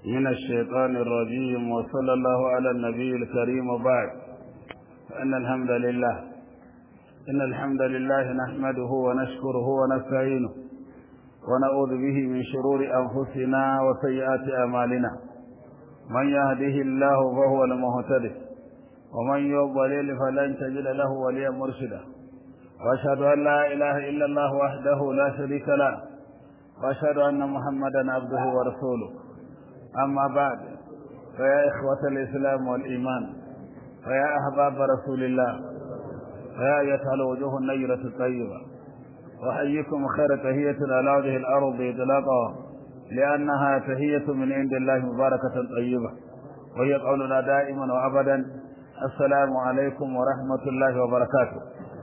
من الشيطان الرجيم وصلى الله على النبي الكريم وبعد فإن الحمد لله إن الحمد لله نحمده ونشكره ونستعينه ونعوذ به من شرور أنفسنا وسيئات أعمالنا من يهده الله فهو المهتدي ومن يضلل فلن تجد له وليا مرشدا واشهد ان لا اله الا الله وحده لا شريك له واشهد ان محمدا عبده ورسوله اما بعد فيا اخوه الاسلام والايمان فيا احباب رسول الله فيا ايتها الوجوه النيره الطيبه احييكم خير تهيه على وجه الارض اطلاقا لانها تهيه من عند الله مباركه طيبه وهي قولنا دائما وابدا السلام عليكم ورحمه الله وبركاته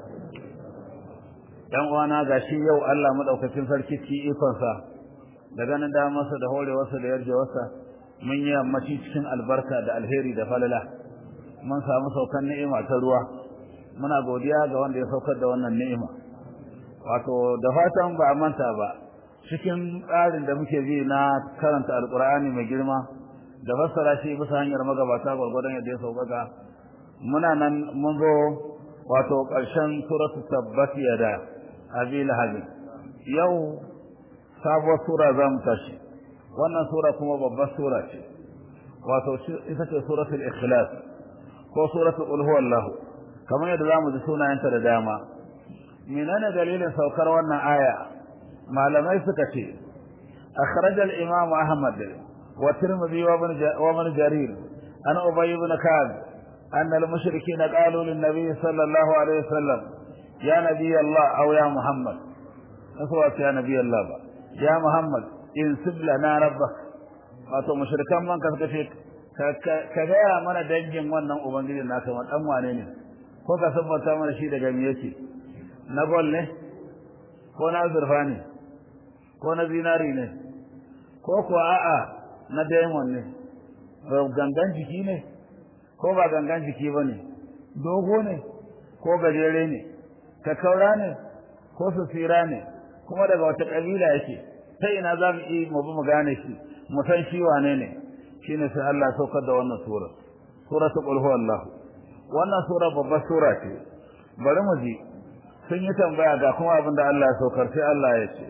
dan uwana gashi yau Allah madaukakin sarki ci ikonsa da ganin da masa da horewarsa da yarjewarsa mun yi yammaci cikin albarka da alheri da falala mun samu saukan ni'ima ta ruwa muna godiya ga wanda ya saukar da wannan ni'ima wato da fatan ba a manta ba cikin tsarin da muke bi na karanta alkur'ani mai girma da fassara shi bisa hanyar magabata gwargwadon yadda ya sauƙaƙa muna nan mun zo wato ƙarshen suratu tabbat yada abi lahabi yau sabuwar sura za mu tashi wannan sura kuma babbar sura ce wato ita ce suratul ikhlas ko suratul qul huwallahu kamar yadda zamu ji sunayenta da dama menene dalilin saukar wannan aya malamai suka ce akhraj al-imam ahmad wa tirmidhi wa ibn jarir an ubay ibn ka'ab أن المشركين قالوا للنبي صلى الله عليه وسلم يا نبي الله أو يا محمد نسوات يا نبي الله با. يا محمد انسب لنا ربك wato mushrikan man ka suka ce ka gaya mana dangin wannan ubangiji naka wani dan wane ne ko ka sabbata mana shi daga me yake na gol ne ko na zurfa ne ko na zinari ne ko kuwa a'a na diamond ne gangan jiki ne ko ba gangan jiki ba ne dogo ne ko gajere ne kakaura ne ko susira ne kuma daga wata ƙabila yake ta ina za mu yi mu bi mu gane shi mu san shi wane ne shine sai Allah saukar da wannan sura suratul qul huwallah wannan sura babbar sura ce bari mu ji sun yi tambaya ga kuma abin da Allah ya saukar sai Allah ya ce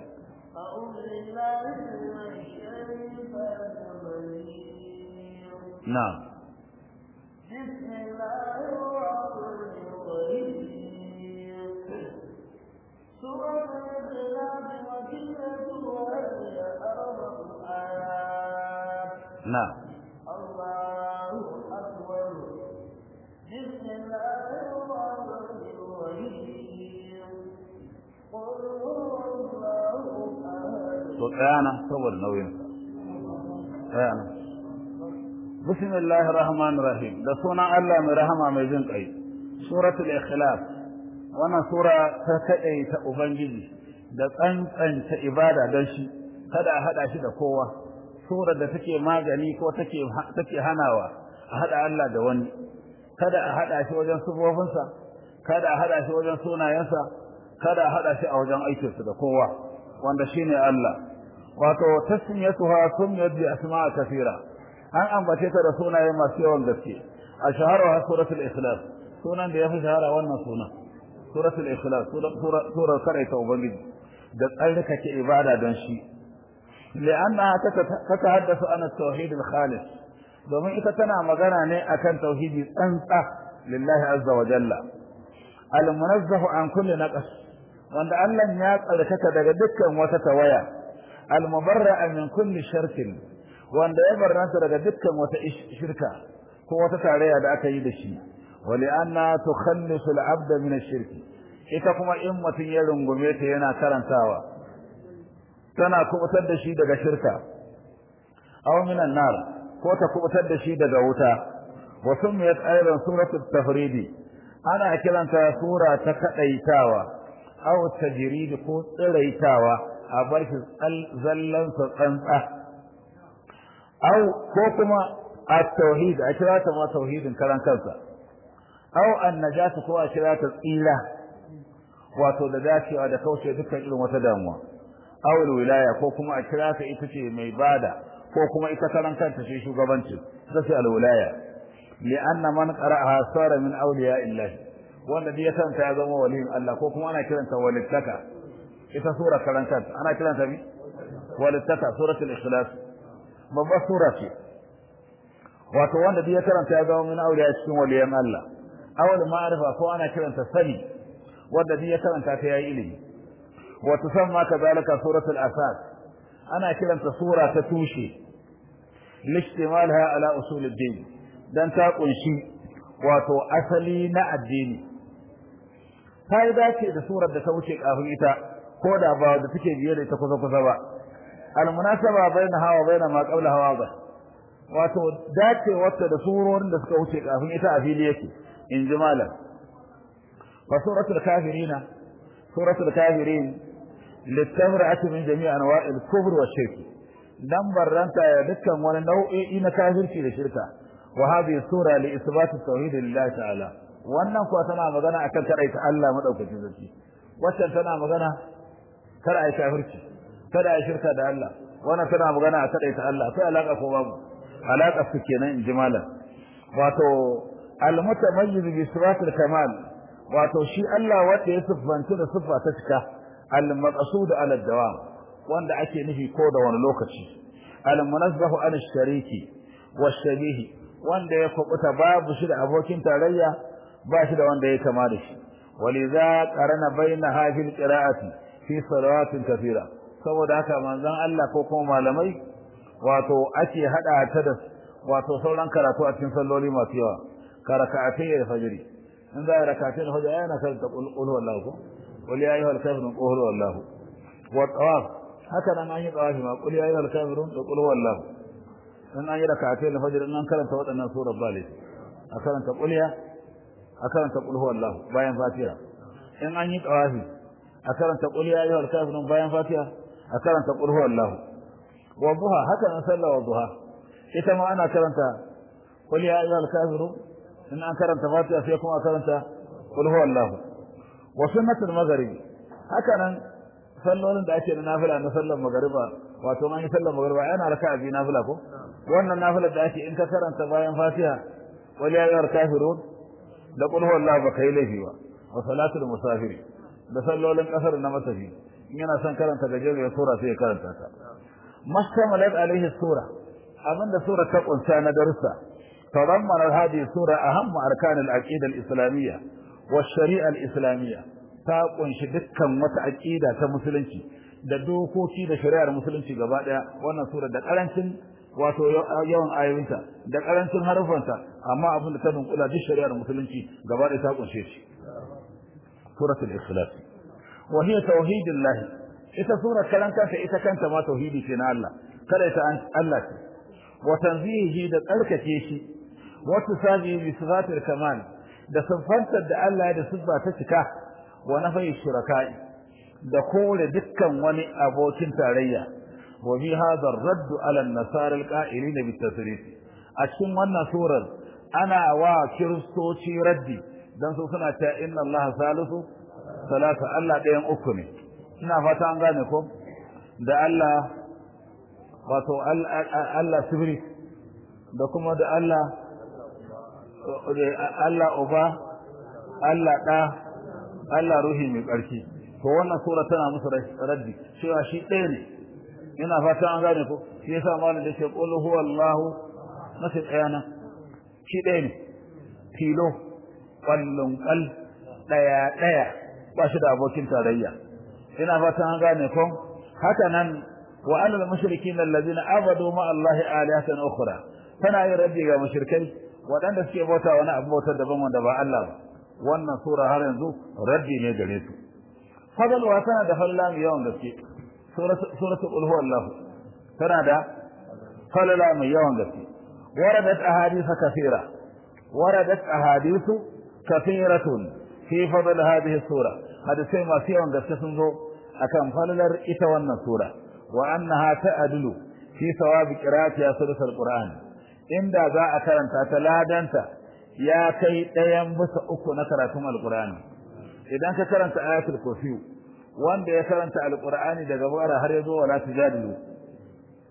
na'am بسم الله الرحمن الرحيم سورة الإخلاص مكية وهي أربع آيات نعم الله أكبر بسم الله الرحمن الرحيم قل هو الله أحد to tsaya nan saboda nauyin tsaya nan bismillahir rahmanir rahim da sunan Allah mai rahama mai jin kai suratul ikhlas wannan sura ta kadai ta ubangiji da tsantsanta ibada don shi kada a hada shi da kowa sura da take magani ko take take hanawa a hada Allah da wani kada a hada shi wajen sufofinsa kada a hada shi wajen sunayensa kada a hada shi a wajen aikinsa da kowa wanda shine Allah wato tasmiyatuha sumiyat bi asma'a kathira an ambace ta da sunaye masu yawan gaske a shahararwa suratul ikhlas sunan da yafi shahara wannan sunan suratul ikhlas surar karaita ubangiji da tsarkake ibada don shi li'anna ta tahaddasu an at-tauhid al-khalis domin ita tana magana ne akan tauhidi tsantsa lillahi azza wa jalla al-munazzahu an kulli naqas wanda Allah ya tsarkaka daga dukkan wata tawaya al-mubarra'a min kulli shirkin wanda ya barranta daga dukkan wata shirka ko wata tarayya da aka yi da shi wali anna tukhallisu al-abd min ash-shirk ita kuma in mutun ya rungume ta yana karantawa tana kubutar da shi daga shirka aw min an-nar ko ta kubutar da shi daga wuta wa sumiyat ayran suratul tafridi ana kiranta sura ta kadaitawa aw tajrid ko tsiraitawa a bar shi zallan sa tsantsa aw ko kuma at-tauhid a kira ta ma tauhidin karan kansa aw an-najatu ko a kira ta tsira wato da dacewa da kauce dukkan irin wata damuwa aw wilaya ko kuma a kira ta ita ce mai bada ko kuma ita karan kanta shi shugabanci sai alwilaya li'anna man qara'aha sara min awliya illah wanda ya kanta ya zama waliyin Allah ko kuma ana kiranta walittaka ita sura karan kanta ana kiranta mi walittaka suratul ikhlas babbar sura ce wato wanda ya karanta ya zama min awliya cikin waliyan Allah awal ma'arifa ko ana kiranta sani wanda ya karanta ta yayi ilimi wa tusamma kadhalika suratul asas ana kiranta sura ta tushe lishtimalha ala usuluddin dan ta kunshi wato asali na addini ta yi dace da surar da ta wuce kafin ita ko da ba da take biye da ita kusa kusa ba almunasaba bainaha wa baina ma qablaha wadih wato dace wata da surorin da suka wuce kafin ita a fili yake in ji malam fa suratul kafirina suratul kafirin litamra'ati min jami'i anwa'il kufr wa shirk dan barranta ya dukkan wani nau'i na kafirci da shirka wa hadhihi sura li isbat tauhid lillahi ta'ala wannan kuwa tana magana akan kadaita Allah madaukakin sarki waccan tana magana kar ai kafirci kada ai shirka da Allah wannan tana magana a kadaita Allah sai alaka ko babu alaka su kenan in ji malam wato al-mutamayyiz bi sifatil kamal wato shi Allah wanda ya siffanta da siffa ta cika al-maqsud ala dawam wanda ake nufi ko da wani lokaci al-munazzahu an shariki wash-shabihi wanda ya kubuta babu shi da abokin tarayya ba shi da wanda ya kama da shi waliza qarana baina hadhihi al-qira'ati fi salawatin kathira saboda haka manzon Allah ko kuma malamai wato ake hada ta da wato sauran karatu a cikin salloli masu yawa karaka'atai da fajiri in za a rakatai da fajiri yana karanta qul huwallahu ko qul ya ayyuhal kafirun qul huwallahu wa tawaf haka nan an yi tawafi ma qul ya ayyuhal kafirun da qul huwallahu in an yi rakatai da fajiri in an karanta waɗannan surar bali a karanta qul ya a karanta qul huwallahu bayan fatiha in an yi tawafi a karanta qul ya ayyuhal kafirun bayan fatiha a karanta qul huwallahu wa duha haka nan sallah wa duha ita ma ana karanta qul ya ayyuhal kafirun in an karanta fatiha sai kuma karanta qul huwallahu wa sunnatul maghrib haka nan sallolin da ake na nafila na sallar magriba wato an yi sallar magriba yana raka'a bi nafila ko wannan nafilar da ake in ka karanta bayan fatiha qul ya ayyuhal kafirun da qul huwallahu ba kai laifi ba wa salatul musafiri da sallolin kasar na matafi in yana son karanta gajeriyar sura sai ya karanta ta mashtamalat alaihi sura abinda sura ta kunsa na darussa تضمن هذه السورة أهم أركان العقيدة الإسلامية والشريعة الإسلامية تقون شدكا متعقيدة كمسلنشي da dokoki da shari'ar musulunci gaba daya wannan sura da karancin wato yawan ayoyinta da karancin harufanta amma abin da ta dunkula duk shari'ar musulunci gaba daya ta kunshe shi suratul ikhlas wa hiya tauhidillah ita sura kalanta ta ita kanta ma tauhidi ce na Allah kada ta Allah ce wa tanzihi da tsarkake shi وتصابي بصفات الكمال da sifantar da Allah da siffa ta cika wa nafai shuraka'i da kore dukkan wani abokin tarayya wa bi hadha ar-radd ala an-nasara al-qa'ilina bit-tasrif a cikin wannan surar ana wa kiristoci raddi dan su suna ta inna Allah salisu salasa Allah ɗayan uku ne ina fata an gane ko da Allah wato Allah sibiri da kuma da Allah Allah uba Allah ɗa Allah ruhi mai ƙarfi to wannan sura tana musu raddi cewa shi ɗaya ne ina fata an gane ko shi yasa malam da ke qul huwallahu nasu ɗaya nan shi ɗaya ne tilo ƙwallon ƙal ɗaya ɗaya ba shi da abokin tarayya ina fata an gane ko haka nan wa alal mushrikin allazina abadu ma allahi alihatan ukhra tana yin raddi ga mushrikai waɗanda suke bauta wani abu bautar daban wanda ba Allah ba wannan sura har yanzu raddi ne gare su fadalwa tana da falla mai yawan gaske suratul qul huwallahu tana da falala mai yawan gaske waradat ahadith kathira waradat ahadith kathiratun fi fadl hadhihi sura hadisai masu yawan gaske sun zo akan falalar ita wannan sura wa annaha ta'adlu fi thawabi qira'ati suratul qur'an inda za a karanta ta ladanta ya kai ɗayan bisa uku na karatun alkur'ani idan ka karanta ayatul kursi wanda ya karanta alkur'ani daga bara har ya zo wala tujadilu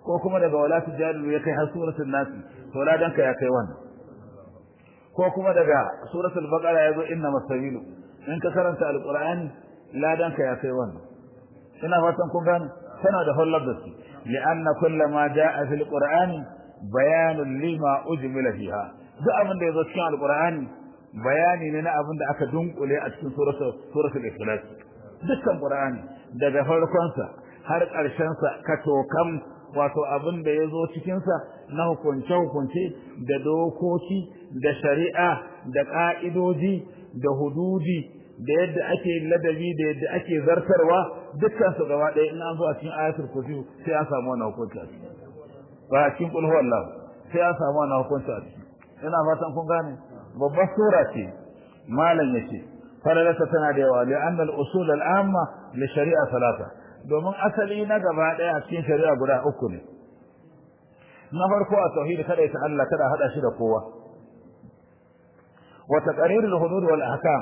ko kuma daga wala tujadilu ya kai har suratul nas to ladanka ya kai wannan ko kuma daga suratul baqara yazo inna masabilu in ka karanta alqur'ani ladanka ya kai wannan ina fatan kun gane tana da hullar da su li'anna kullu ma jaa fil qur'ani bayanun lima ujmila fiha duk abin da yazo cikin alqur'ani bayani ne na abin da aka dunkule a cikin suratul suratul ikhlas dukkan qur'ani daga farkon sa har ƙarshen sa ka tokam wato abin da yazo cikin sa na hukunce hukunce da dokoki da shari'a da ka'idoji da hududi da yadda ake ladabi da yadda ake zartarwa dukkan su gaba ɗaya in an zo a cikin ayatul kursi sai an samu wannan hukunci a ciki ba a cikin kulhu Allah sai an samu wannan hukunci a ciki ina fatan kun gane babbar sura ce malam yace falalarsa tana da yawa li anna al-usul al-amma li shari'a salata domin asali na gaba ɗaya a cikin shari'a guda uku ne na farko a tauhid kada ta Allah kada hada shi da kowa wa taqrir al-hudud wal ahkam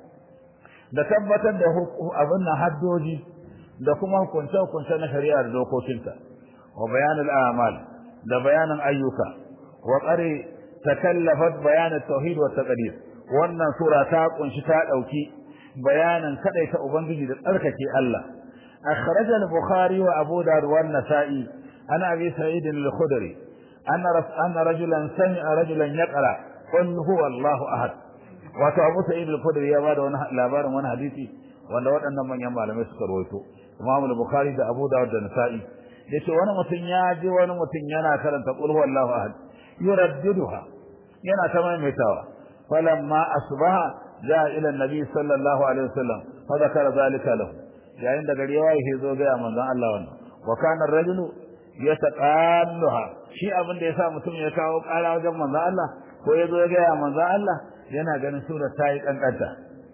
da tabbatar da abin nan haddoji da kuma hukunce hukunce na shari'a da dokokinta wa bayan al-a'mal da bayanan ayyuka wa qari takallafat bayan at-tauhid wa taqdir wannan sura ta kunshi ta dauki bayanan kadaita ubangiji da tsarkake Allah akhraj al-bukhari wa abu dawud wa an-nasa'i ana abi sa'id al-khudri anna anna rajulan sami'a rajulan yaqra qul huwa Allahu ahad wato abu sa'id al-khudri ya bada wani labarin wani hadisi wanda waɗannan manyan malamai suka rawaito Imam al-Bukhari da Abu Dawud da Nasa'i yace wani mutum ya ji wani mutum yana karanta qul huwallahu ahad yuraddiduha yana ta maimaitawa falamma asbaha jaa ila an-nabi sallallahu alaihi wasallam fa zakara zalika lahu yayin da gari ya waye zo ga manzon Allah wannan wa kana ar-rajulu yataqalluha shi abin da yasa mutum ya kawo ƙara wajen manzon Allah ko ya zo ya ga manzon Allah yana ganin sura ta yi kankanta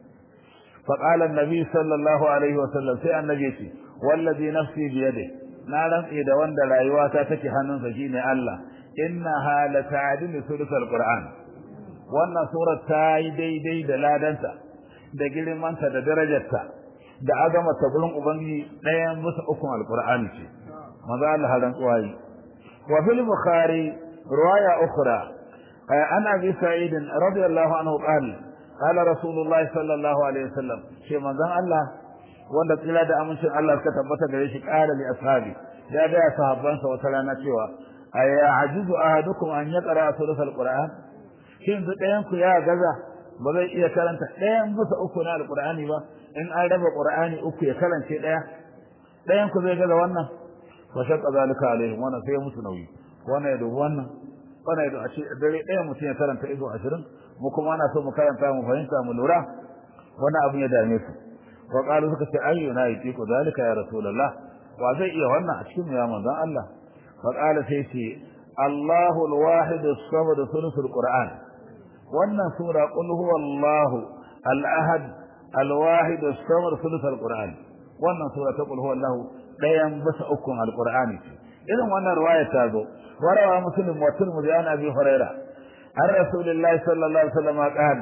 فقال النبي صلى الله عليه وسلم sai annabi yace wallazi nafsi bi yadi na rantsi da wanda rayuwata take hannunsa shine Allah innaha la ta'dilu thuluth alquran wannan sura ta yi daidai da ladanta da girmanta da darajarta da azama ta gurin ubangiji ɗayan musu ukun alqur'ani ce maza Allah halan tsuwayi wa fil bukhari riwaya ukhra an abi sa'id radiyallahu anhu qala قال رسول الله صلى الله عليه وسلم شيء manzon Allah wanda tsira da amincin Allah suka tabbata gare shi qala li ashabi ya ga sahabbansa wata rana cewa aya ajizu ahadukum an yaqra thuluth alquran shin zu ɗayan ku ya gaza ba zai iya karanta ɗayan bisa uku na alqur'ani ba in an raba qur'ani uku ya karance ɗaya ɗayan ku zai gaza wannan fa shaqqa zalika alaihim wannan sai musu nauyi wannan ya dubi wannan wannan ya dubi a ce dare ɗaya mutum ya karanta izo ashirin mu kuma ana so mu karanta mu fahimta mu lura wani abu ya dame su wa qalu suka ce ayyuna yatiku zalika ya rasulullah wa zai iya wannan a cikin ya manzon Allah fa qala sai ce Allahu al-wahid as-samad thuluthul qur'an wannan sura qul huwallahu al-ahad al-wahid as-samad thuluthul qur'an wannan sura ta qul huwallahu dayan bisa ukun al-qur'ani irin wannan riwaya ta zo warawa muslim wa tirmidhi an abi hurairah عن رسول الله صلى الله عليه وسلم قال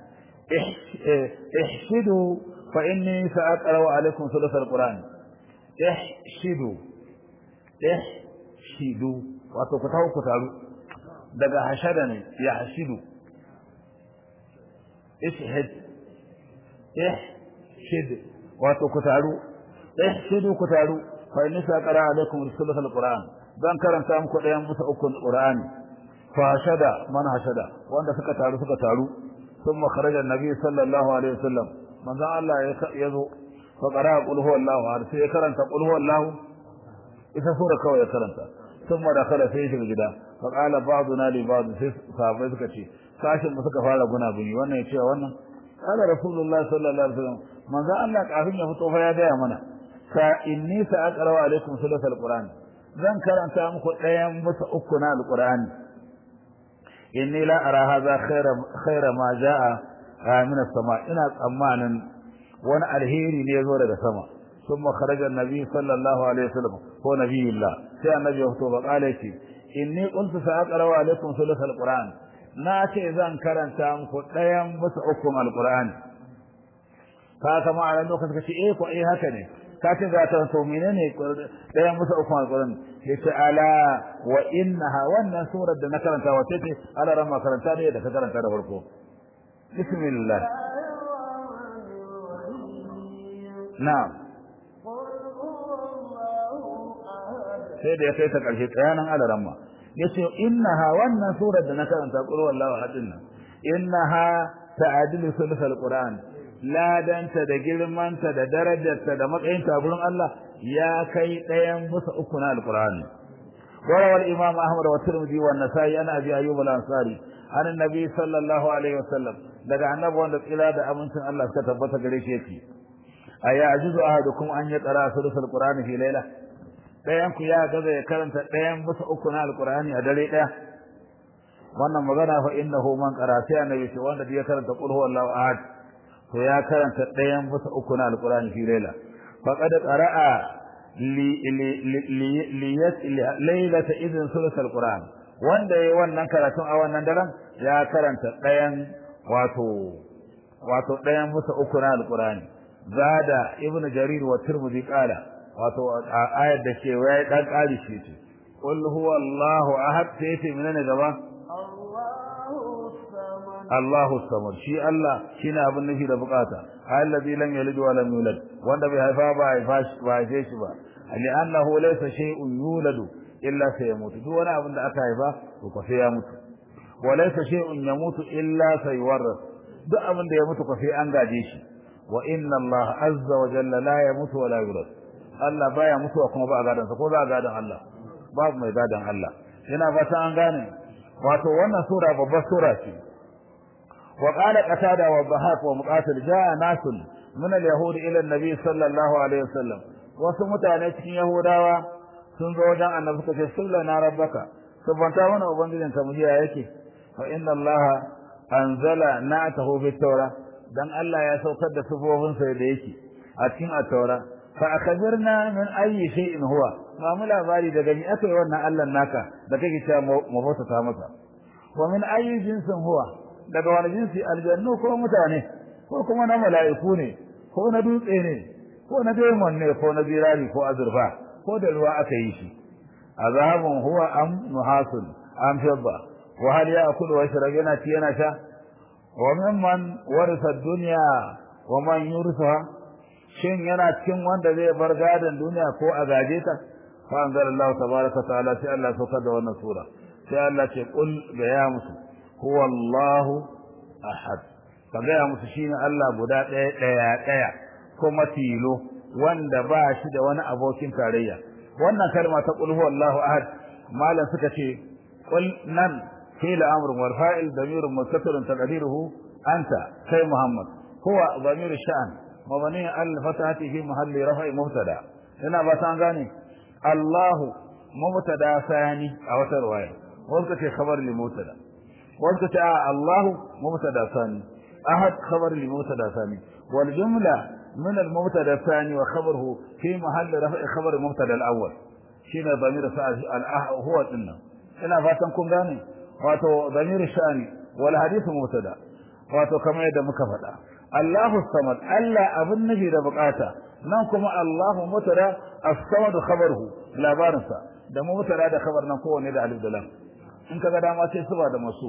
احشدوا فإني سأقرأ عليكم ثلث القرآن احشدوا احشدوا wato ku tawo ku taru daga hashada ne ya hashidu ishhad ihshid wato ku taru ihshidu ku taru fa inni saqara alaikum thuluth alquran dan karanta muku dayan musa ukun qur'ani fashada man hashada wanda suka taru suka taru thumma kharaja annabi sallallahu alaihi wasallam manzo Allah ya zo fa qara qul huwallahu ahad sai ya karanta qul huwallahu ita sura kawai ya karanta thumma dakhala sai shiga gida fa qala ba'duna li ba'd sai sahabbai suka ce sashin mu suka fara guna bini wannan ya ce wannan qala rasulullah sallallahu alaihi wasallam manzo Allah kafin ya fito fa ya gaya mana ka inni sa'aqra alaikum suratul qur'an zan karanta muku ɗayan musu uku na alqur'ani inni la ara hadha khaira khaira ma jaa min as-sama ina tsammanin wani alheri ne yazo daga sama thumma kharaja an-nabi sallallahu alaihi wasallam ko nabiyullah sai annabi ya fito ba kale shi inni qultu sa'aqra alaikum thuluth al-quran na ce zan karanta muku ɗayan bisa ukun al-qur'ani ka kama a lokacin kace eh ko eh haka ne ka ce ga ta to menene ɗayan musa uku alquran yace ala wa innaha wannan surar da na karanta wace ce ala ran makaranta ne da ka karanta da farko bismillah na'am sai da ya kai ta karshe tsayanan ala ran ma yace innaha wannan surar da na karanta qul wallahu ahad nan innaha ta'adilu sulhul qur'an ladanta da girmanta da darajarta da matsayinta a gurin Allah ya kai ɗayan musa uku na alqur'ani وروى الإمام أحمد والترمذي والنسائي عن أبي أيوب الأنصاري عن النبي صلى الله عليه وسلم لدى النبي وأن إلى دا أمنت الله كتبت قريش يكي أيعجز أحدكم أن يقرأ ثلث القرآن في ليلة ɗayanku ya gaza ya karanta ɗayan bisa uku na alƙur'ani a dare ɗaya wannan magana fa innahu man qara sai annabi ce wanda ya karanta qul huwallahu ahad to ya karanta ɗayan bisa uku na alƙur'ani fi laila faqad qara'a li li lailata idin sulus alqur'an wanda yayi wannan karatun a wannan daren ya karanta ɗayan wato wato ɗayan bisa uku na alƙur'ani zada ibnu jarir wa tirmidhi qala wato ayar da ke waye dan kari shi ce qul huwallahu ahad sai ce menene gaba Allahu samad shi Allah shine abin nufi da bukata allazi lam yalid wa lam yulad wanda bai haifa ba haifa shi ba haife shi ba li'annahu laysa shay'un yuladu illa sayamutu duk wani abin da aka haifa to ko sai ya mutu wa laysa shay'un yamutu illa sayuwarras duk abin da ya mutu ko sai an gaje shi wa inna Allah azza wa jalla la yamutu wa la yulad Allah baya mutuwa kuma ba a gadansa ko za a gadan Allah babu mai gadan Allah yana fata an gane wato wannan sura babbar sura ce wa qala qatada wa bahaq wa muqatil jaa nasun min al-yahud ila an-nabi sallallahu alaihi wasallam wasu mutane cikin yahudawa sun zo wajen annabi suka ce sallana rabbaka subhanta mana ubangijin ka mujiya yake fa inna allaha anzala na'tahu bit-taura dan Allah ya saukar da sufofinsa da yake a cikin at-taura fa akhbirna min ayyi shay'in huwa ma mu labari daga ni akai wannan Allah naka da kake cewa mu bauta ta masa wa min ayyi jinsin huwa daga wani jinsi aljannu ko mutane ko kuma na mala'iku ne ko na dutse ne ko na demon ne ko na birari ko azurfa ko da ruwa aka yi shi azabun huwa am nuhasun am fidda wa hal ya'kulu wa yashrab yana ci yana sha wa mimman warisa dunya wa man yursaha shin yana cikin wanda zai bar gadon duniya ko a gaje ta fa anzalallahu tabaraka ta'ala sai Allah saukar da wannan sura sai Allah ce qul ga ya musu huwallahu ahad ka ga ya musu shine Allah guda ɗaya ɗaya ɗaya kuma tilo wanda ba shi da wani abokin tarayya wannan kalma ta qul huwallahu ahad malam suka ce qul nan fi'l amr wal fa'il damirun mustatirun taqdiruhu anta kai muhammad huwa damir sha'an مبني على الفتحة في محل رفع مبتدا هنا بسان غاني الله مبتدا ثاني أو رواية وقت خبر لمبتدا وقت الله مبتدا ثاني أحد خبر لمبتدا ثاني والجملة من المبتدا الثاني وخبره في محل رفع خبر المبتدا الأول شين ضمير هو إنه هنا فاتن كن غاني واتو ضمير الشاني والحديث مبتدا واتو كما يدى مكفدا Allahu samad Allah abin nufi da bukata nan kuma Allahu mutara as-samad khabaruhu labarinsa da mutara da khabar nan kowanne da alif da lam in kaga dama sai suba da masu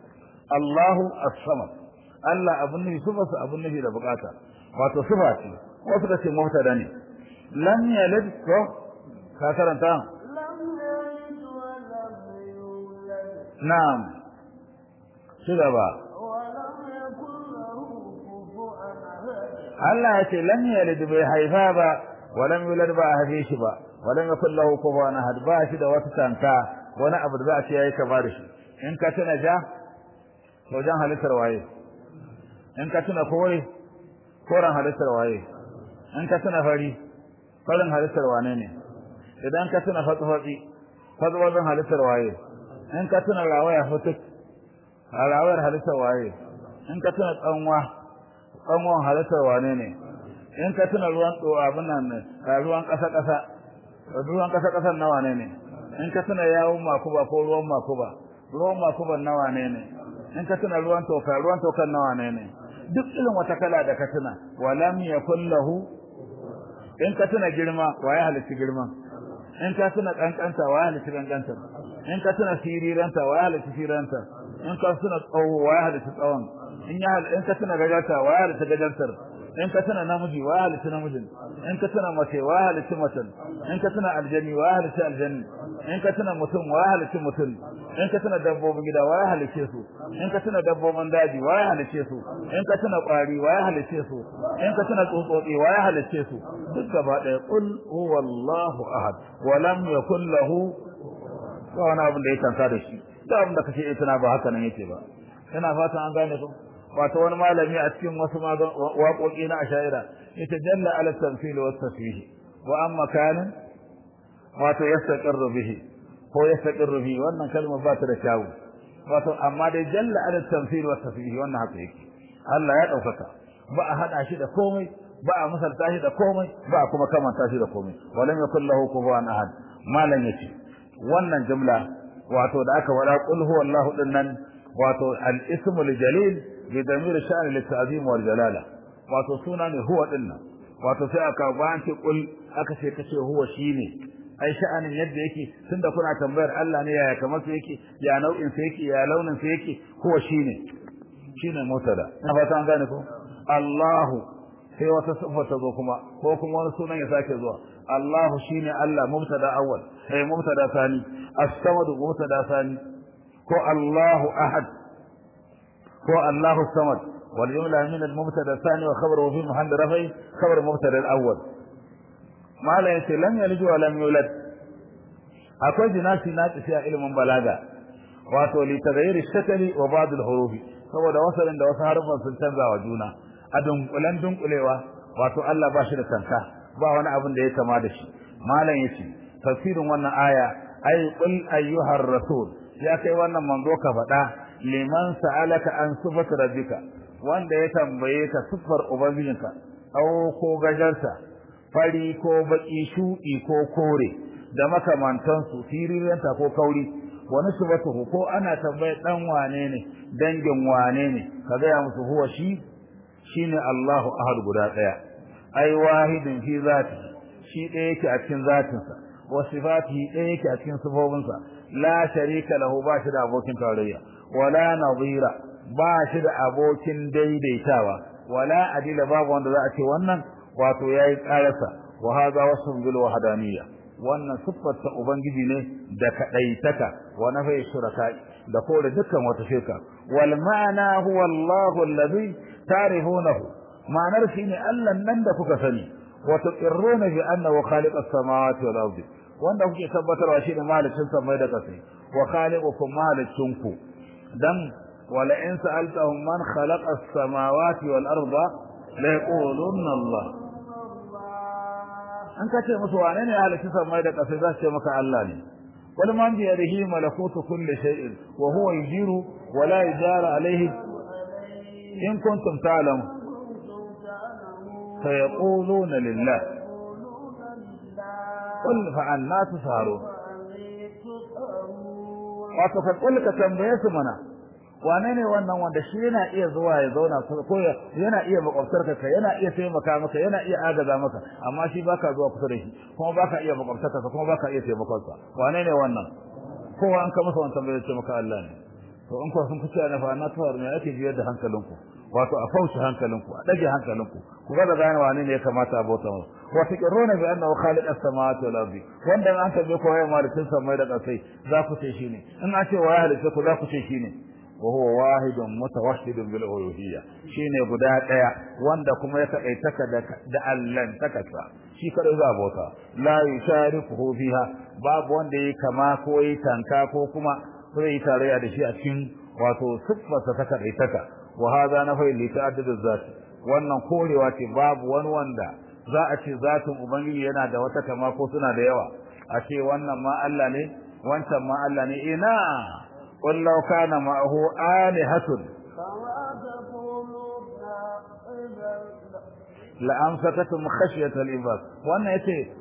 Allahu as-samad Allah abin nufi suba su abin nufi da bukata wato suba ce wasu da ce mubtada ne lam yalid ko ka karanta na'am shi gaba Allah ya ce lam yalid bai haifa ba wa lam yulad ba a haife shi ba wa lam yakul lahu kufuwan ahad ba shi da wata tanka wani abu da za a ce yayi kama da shi in ka tuna ja to jan halittar waye in ka tuna kore koren halittar waye in ka tuna fari farin halittar wane ne idan ka tuna fatsi fatsi halittar waye in ka tuna rawaya futuk rawayar halittar waye in ka tuna tsanwa tsanwan halittar wane ne in ka tuna ruwan tso abin nan ne ruwan ƙasa ƙasa ruwan ƙasa ƙasar na wane ne in ka tuna yawun makuba ko ruwan makuba ruwan makuban na wane ne in ka tuna ruwan toka ruwan tokan na wane ne duk irin wata kala da ka tuna walam yakul lahu in ka tuna girma wa ya halitta girma in ka tuna kankanta wa ya halitta kankanta in ka tuna siriranta wa ya halitta siranta in ka tuna tsawo wa ya halitta tsawon in ya in ka tuna gagata wa ya halitta gajantar in ka tuna namiji wa ya halitta namijin in ka tuna mace wa ya halitta macen in ka tuna aljani wa ya halitta aljani in ka tuna mutum wa ya halitta mutum in ka tuna dabbobin gida wa ya halice su in ka tuna dabbobin daji wa ya halice su in ka tuna kwari wa ya halice su in ka tuna tsutsotsi wa ya halice su duk gaba ɗaya qul huwallahu ahad wa lam yakul lahu ba wani abin da ya kansa da shi da abin da kace tana ba haka nan yake ba ina fatan an gane ku wato wani malami a cikin wasu waƙoƙi na ashaira ita jalla ala tamthil wa tasbih wa amma kana wato yastaqirru bihi ko yastaqirru bihi wannan kalma ba ta da kyawu wato amma dai jalla ala tamthil wa tasbih wannan haka yake Allah ya daukaka ba a hada shi da komai ba a misalta shi da komai ba a kuma kamanta shi da komai walam yakul lahu kufuwan ahad malan yace wannan jumla wato da aka wada qul huwallahu dinnan wato al-ismul jalil bi damir sha'n lit-ta'zim wal jalala wato suna ne huwa dinnan wato sai aka bayan ce qul aka ce kace huwa shine ai sha'anin yadda yake tunda kuna tambayar Allah ne yaya kamar sa yake ya nau'in sa yake ya launin sa yake huwa shine shine mutada na fata an gane ko Allahu sai wata sifa ta zo kuma ko kuma wani sunan ya sake zuwa Allahu shine Allah mubtada awwal sai mubtada thani as-samad mubtada thani ko Allahu ahad ko Allahu samad wal jumla min al-mubtada thani wa khabaru fi mahall raf'i khabar mubtada al-awwal mala yace lam yalid wa lam yulad akwai jinasi na tafiya ilimin balaga wato li taghayyur ash-shakli wa ba'd al-hurufi saboda wasalin da wasu harfan sun canza wa juna a dunkulen dunkulewa wato Allah ba shi da tanka ba wani abin da ya kama da shi malam yace tafsirin wannan aya ay qul ayyuhar rasul ya kai wannan manzo ka faɗa liman sa'alaka an sifati rabbika wanda ya tambaye ka sifar ubangijinka aw ko gajarsa fari ko baki shudi ko kore da makamantansu firiranta ko kauri wani sifatuhu ko ana tambaye dan wane ne dangin wane ne ka gaya musu huwa shi shine Allahu ahad guda daya ai wahidin fi zati shi ɗaya yake a cikin zatinsa wa sifatihi ɗaya yake a cikin sifofinsa la sharika lahu ba shi da abokin tarayya wala nadira ba shi da abokin daidaitawa wala adila babu wanda za a ce wannan wato yayi karasa wa hadha wasfun bil wahdaniyya wannan siffar ta ubangiji ne da kadaitaka wa nafai shuraka da kore dukkan wata shirka wal ma'ana huwa Allahu alladhi tarihunahu ma'anar shine Allah nan da kuka sani wa tuqirruna bi annahu khaliq as-samawati wal ardi wanda kuke tabbatarwa shine mahalicin samai da ƙasa wa khaliqukum mahalicinku dan wala in sa'altahum man khalaqa as-samawati wal arda la yaquluna Allah an kace musu wane ne halicin samai da ƙasa za su ce maka Allah ne wal man bi yadihi malakutu kulli shay'in wa huwa yujiru wa la yujara alayhi in kuntum ta'lamun فيقولون لله قل فعنا تسهرون wato ka kulli ka tambaye su mana wane ne wannan wanda shi yana iya zuwa ya zauna ko yana iya makwabtar ka yana iya taimaka maka yana iya agaza maka amma shi baka zuwa kusa da shi kuma baka iya makwabtar ka kuma baka iya taimakon sa wane ne wannan kowa an ka masa wannan tambaye ce maka Allah ne to in ko sun kuce na fa na tawar me ake biyar da hankalinku wato a fauce hankalinku a dage hankalinku ku ga gane wane ne ya kamata a bauta masa wa taqirruna bi annahu khaliq as-samawati wal ardi wanda an tabe ko ya malikin samai da kasai za ku ce shine in an ce wa ya halitta ku za ku ce shine wa huwa wahidun mutawahhidun bil uluhiyya shine guda daya wanda kuma ya kaitaka da da Allah takasa shi kada za bauta la yushariku fiha babu wanda yake kama ko yi tanka ko kuma zai tarayya da shi a cikin wato siffarsa ta kaitaka wa hada nafai li ta'addud az wannan korewa ce babu wani wanda za a ce zatin ubangiji yana da wata kama ko suna da yawa a ce wannan ma Allah ne wancan ma Allah ne ina qul law kana ma'ahu alihatun la amsakatum khashyata al-ibad wannan yace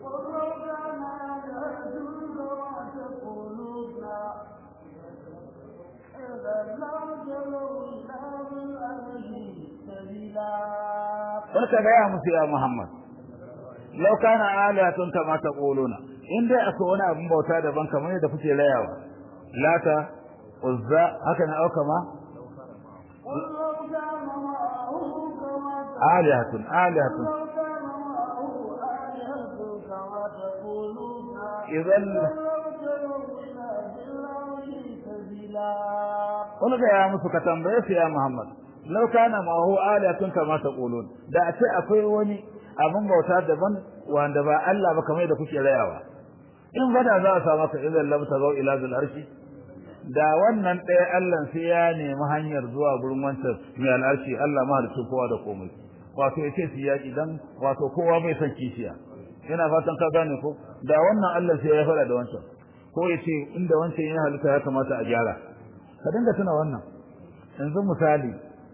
Barka gaya musu ya Muhammad. law kana alihatun kama taquluna in dai akwai wani abin bauta daban kamar yadda kuke rayawa lata uzza haka na auka ma قل لو كان معه كما alihatun alihatun لو كان معه آلهة كما تقولون idan لابتغوا إلى الله سبيلا wani ga ya musu ka tambaye su ya Muhammad law kana ma hu alihatun kama taqulun da a ce akwai wani abin bauta daban wanda ba Allah ba kamar da kuke rayawa in fada za a samu ka idan lam tagau ila zul arshi da wannan ɗaya Allah sai ya nemi hanyar zuwa gurin wancan mai al'arshi Allah mahalicin kowa da komai wato yace su yaki dan wato kowa bai san kishiya ina fatan ka gane ko da wannan Allah sai ya fada da wancan ko yace inda wancan ya halitta ya kamata a gyara ka dinga tuna wannan yanzu misali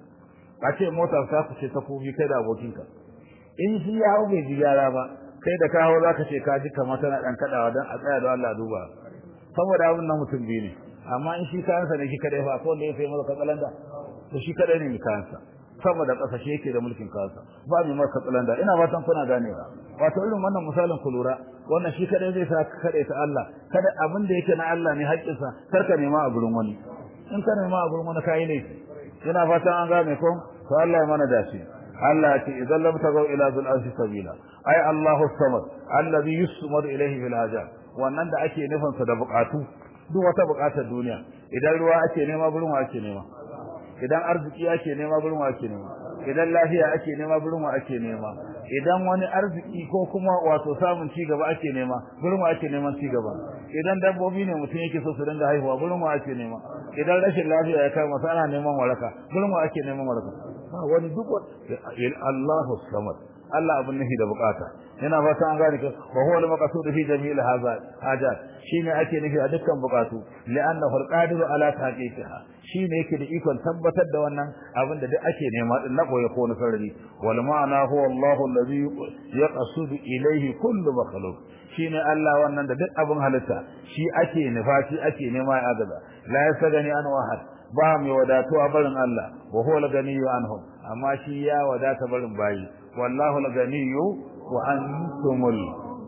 a ce motar ta fice ta kofi kai da abokinka in shi ya hau bai ji gyara ba kai da ka hau za ka ce ka ji kamar tana ɗan kaɗawa don a tsaya da Allah duba saboda abin nan mutum biyu ne amma in shi kayansa ne shi kadai fa ko wanda ya sai masa katsalanda to shi kadai ne mai kayansa saboda ƙasa shi yake da mulkin kayansa ba mai masa katsalanda ina fatan kuna ganewa wato irin wannan misalin ku lura wannan shi kadai zai sa ka kaɗai ta Allah kada abin da yake na Allah ne haƙƙinsa kar ka nema a gurin wani in ka nema a gurin wani kayi ne ina fatan an gane ko to Allah ya mana dace Allah ya ce idan lam tagaw ila zul arshi sabila ai Allahu samad allazi yusmad ilayhi fil hajat wannan da ake nufin sa da bukatu duk wata bukatar duniya idan ruwa ake nema gurin wa ake nema idan arziki ake nema gurin wa ake nema idan lafiya ake nema gurin wa ake nema idan wani arziki ko kuma wato samun ci gaba ake nema gurin wa ake neman ci gaba idan dabbobi ne mutum yake so su dinga haihuwa gurin wa ake nema idan rashin lafiya ya kai masa ana neman waraka gurin wa ake neman waraka ba wani duk Allahu samad Allah abin nufi da bukata yana fata an gane ka wa huwa al-maqsud fi jami'il hadha hajat shine ake nufi a dukkan bukatu li'annahu al-qadiru ala tahqiqiha shine yake da ikon tabbatar da wannan abin da duk ake nema din na koyi ko na sarari wal ma'ana huwa Allahu allazi yaqsudu ilayhi kullu makhluq shine Allah wannan da duk abin halitta shi ake nufa shi ake nema ya agaza la yasagani an wahad ba mai wadatuwa barin Allah wa huwa al-ganiyyu anhum amma shi ya wadata barin bayi wallahu al-ganiyyu wa antumul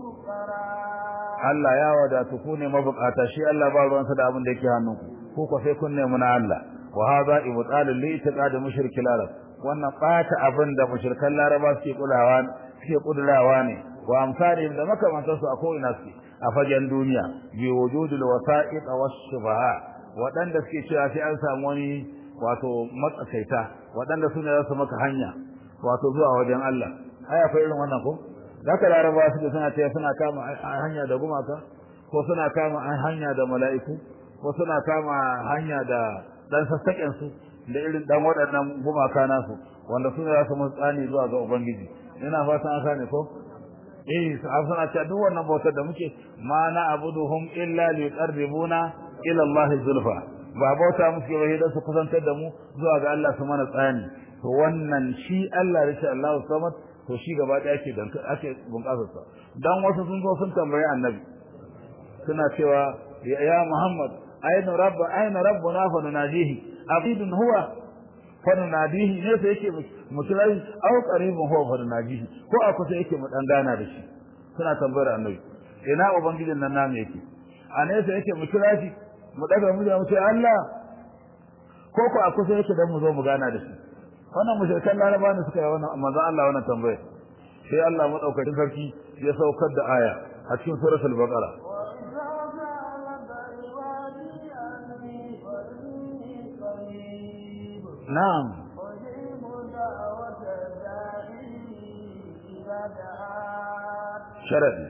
Allah ya wadatu ku ne mabukata shi Allah ba ruwansa da abin da yake hannunku ku ko sai kun nemi na Allah wa hadha ibtal li itiqad mushrikil arab wannan bata abin da mushrikan laraba suke kulawa suke kudurawa ne wa amsalihim da makamantansu a ko ina suke a fagen duniya bi wujudul wasa'iq was shubaha waɗanda suke cewa sai an samu wani wato matsakaita waɗanda su ne za su maka hanya wato zuwa wajen Allah ai akwai irin wannan ko zaka laraba su da suna cewa suna kama hanya da gumaka ko suna kama hanya da mala'iku ko suna kama hanya da dan sassaƙen su da irin dan waɗannan gumaka nasu wanda su ne za su musu tsani zuwa ga ubangiji ina fatan an sani ko eh suna cewa duk wannan bautar da muke ma na abuduhum illa liqarribuna ila Allah zulfa ba bauta musu ba da su kusantar da mu zuwa ga Allah su mana tsani to wannan shi Allah da shi Allah samad to shi gaba da yake dan ake bunƙasar sa dan wasu sun zo sun tambaye annabi suna cewa ya Muhammad ayna rabba ayna rabbuna fa nunajihi abidun huwa fa nunadihi ne sai yake musulai au qaribun huwa fa nunajihi ko a kusa yake mu dan gana da shi suna tambayar annabi ina ubangijin nan namu yake a nesa yake mu kira shi mu daga mu mu ce Allah ko ko a kusa yake dan mu zo mu gana da shi wannan mushrikan laraba ne suka yi wannan manzo Allah wannan tambaya sai Allah madaukakin sarki ya saukar da aya a cikin suratul baqara na'am sharadi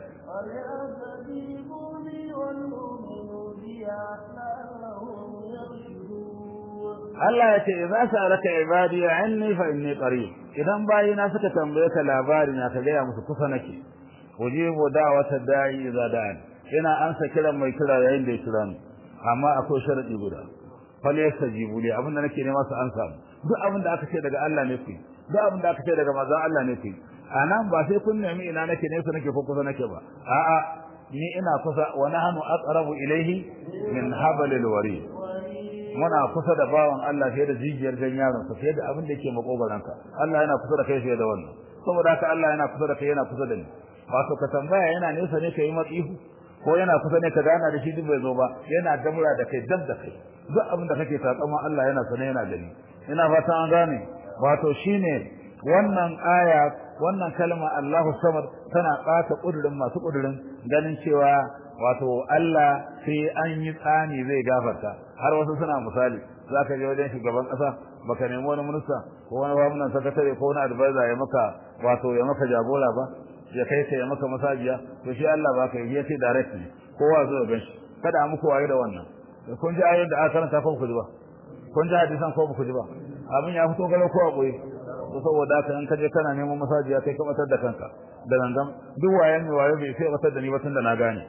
Allah ya ce idza sa'alaka ibadi anni fa inni qarib idan bayina suka tambaye ka labari na ka gaya musu kusa nake ujibu da'wata da'i idza da'an ina ansa kiran mai kira yayin da ya kira ni amma akwai sharadi guda fal yastajibu li abin da nake nema su ansa duk abin da aka ce daga Allah ne ku duk abin da aka ce daga manzon Allah ne ku anan ba sai kun nemi ina nake ne su nake ko kusa nake ba a'a ni ina kusa wa nahnu aqrabu ilayhi min hablil warid muna kusa da bawan Allah fiye da jijiyar gan yaron sa fiye da abin da yake makogaranka Allah yana kusa da kai fiye da wannan saboda haka Allah yana kusa da kai yana kusa da ni wato ka tambaya yana nesa ne kai matsihu ko yana kusa ne ka gana da shi duk bai zo ba yana dabura da kai dab da kai duk abin da kake takama Allah yana sane yana gani ina fata an gane wato shine wannan aya wannan kalma Allahu samad tana ɓata kudurin masu kudurin ganin cewa wato Allah sai an yi tsani zai gafarta har wasu suna misali zaka je wajen shugaban kasa baka nemi wani minista ko wani gwamnan sakatare ko wani advisor ya maka wato ya maka jagora ba ya kai ka ya maka masajiya to shi Allah ba ka yi ya ce direct ne kowa zo ga shi kada muku waye da wannan kun ji ayoyin da aka karanta ko ku ji ba kun ji hadisan ko ku ji ba abin ya fito galo ko a boye to saboda haka in kaje kana neman masajiya kai ka batar da kanka da gangan duk wayan mai wayo bai sai batar da ni ba tun da na gane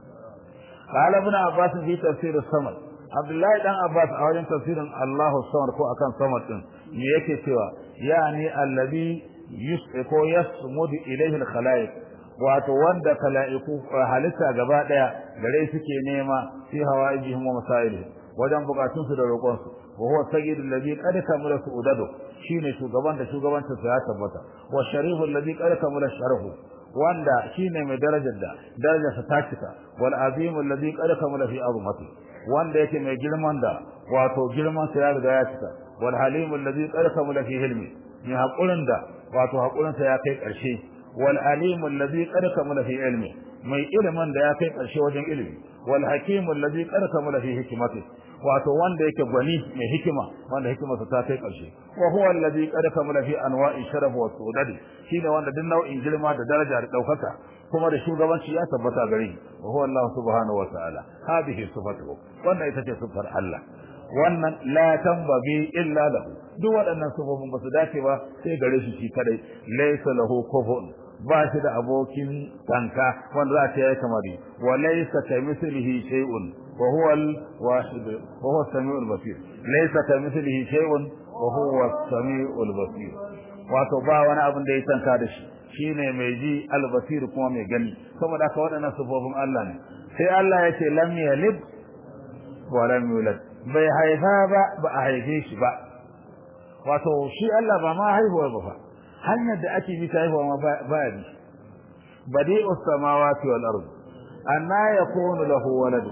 قال ابن عباس في تفسير الصمد عبد الله بن عباس a wajen tafsirin Allahu samad ko akan samad din me yake cewa yani allazi ko yasmudu ilayhi al-khalaiq wato wanda khalaiku halitta gaba daya gare suke nema fi hawaijihim wa masailihim wajen bukatun su da roƙon su wa huwa sayyidul ladhi qad kamala su'udadu shine shugaban da shugabancin sa ya tabbata wa shariful ladhi qad kamala sharafu wanda shine mai darajar da darajarsa ta cika wal azim alladhi qad kamala fi azmati wanda yake mai girman da wato girman sa ya riga ya cika wal halim alladhi qad kamala fi hilmi mai hakurin da wato hakurin sa ya kai karshe wal alim alladhi qad kamala fi ilmi mai ilimin da ya kai karshe wajen ilimi wal hakim alladhi qad kamala fi hikmati wato wanda yake gwani mai hikima wanda hikimarsa ta kai karshe wa huwa alladhi qad kamala fi anwa'i sharaf wa sudad shine wanda duk nau'in girma da daraja da daukaka kuma da shugabanci ya tabbata gare shi wa huwa Allah subhanahu wa ta'ala hadhihi sifatuhu wannan ita ce sifar Allah wannan la tambagi illa lahu duk waɗannan sifofin ba su dace ba sai gare shi shi kadai laysa lahu kufuwan ba shi da abokin tanka wanda za ta yi kamar wa laysa kamithlihi shay'un wa huwa al-wahid wa huwa as-sami'ul basir laysa kamithlihi shay'un wa huwa as-sami'ul basir wato ba wani abin da ya tanka da shi shine mai ji al-basir kuma mai gani saboda haka waɗannan sifofin Allah ne sai Allah ya ce lam yalid wa lam yulad bai haifa ba ba a haife shi ba wato shi Allah ba ma haihuwa ba fa hanyar da ake bi ta haihuwa ma ba ya bi badi'us samawati wal ard anna yakunu lahu walad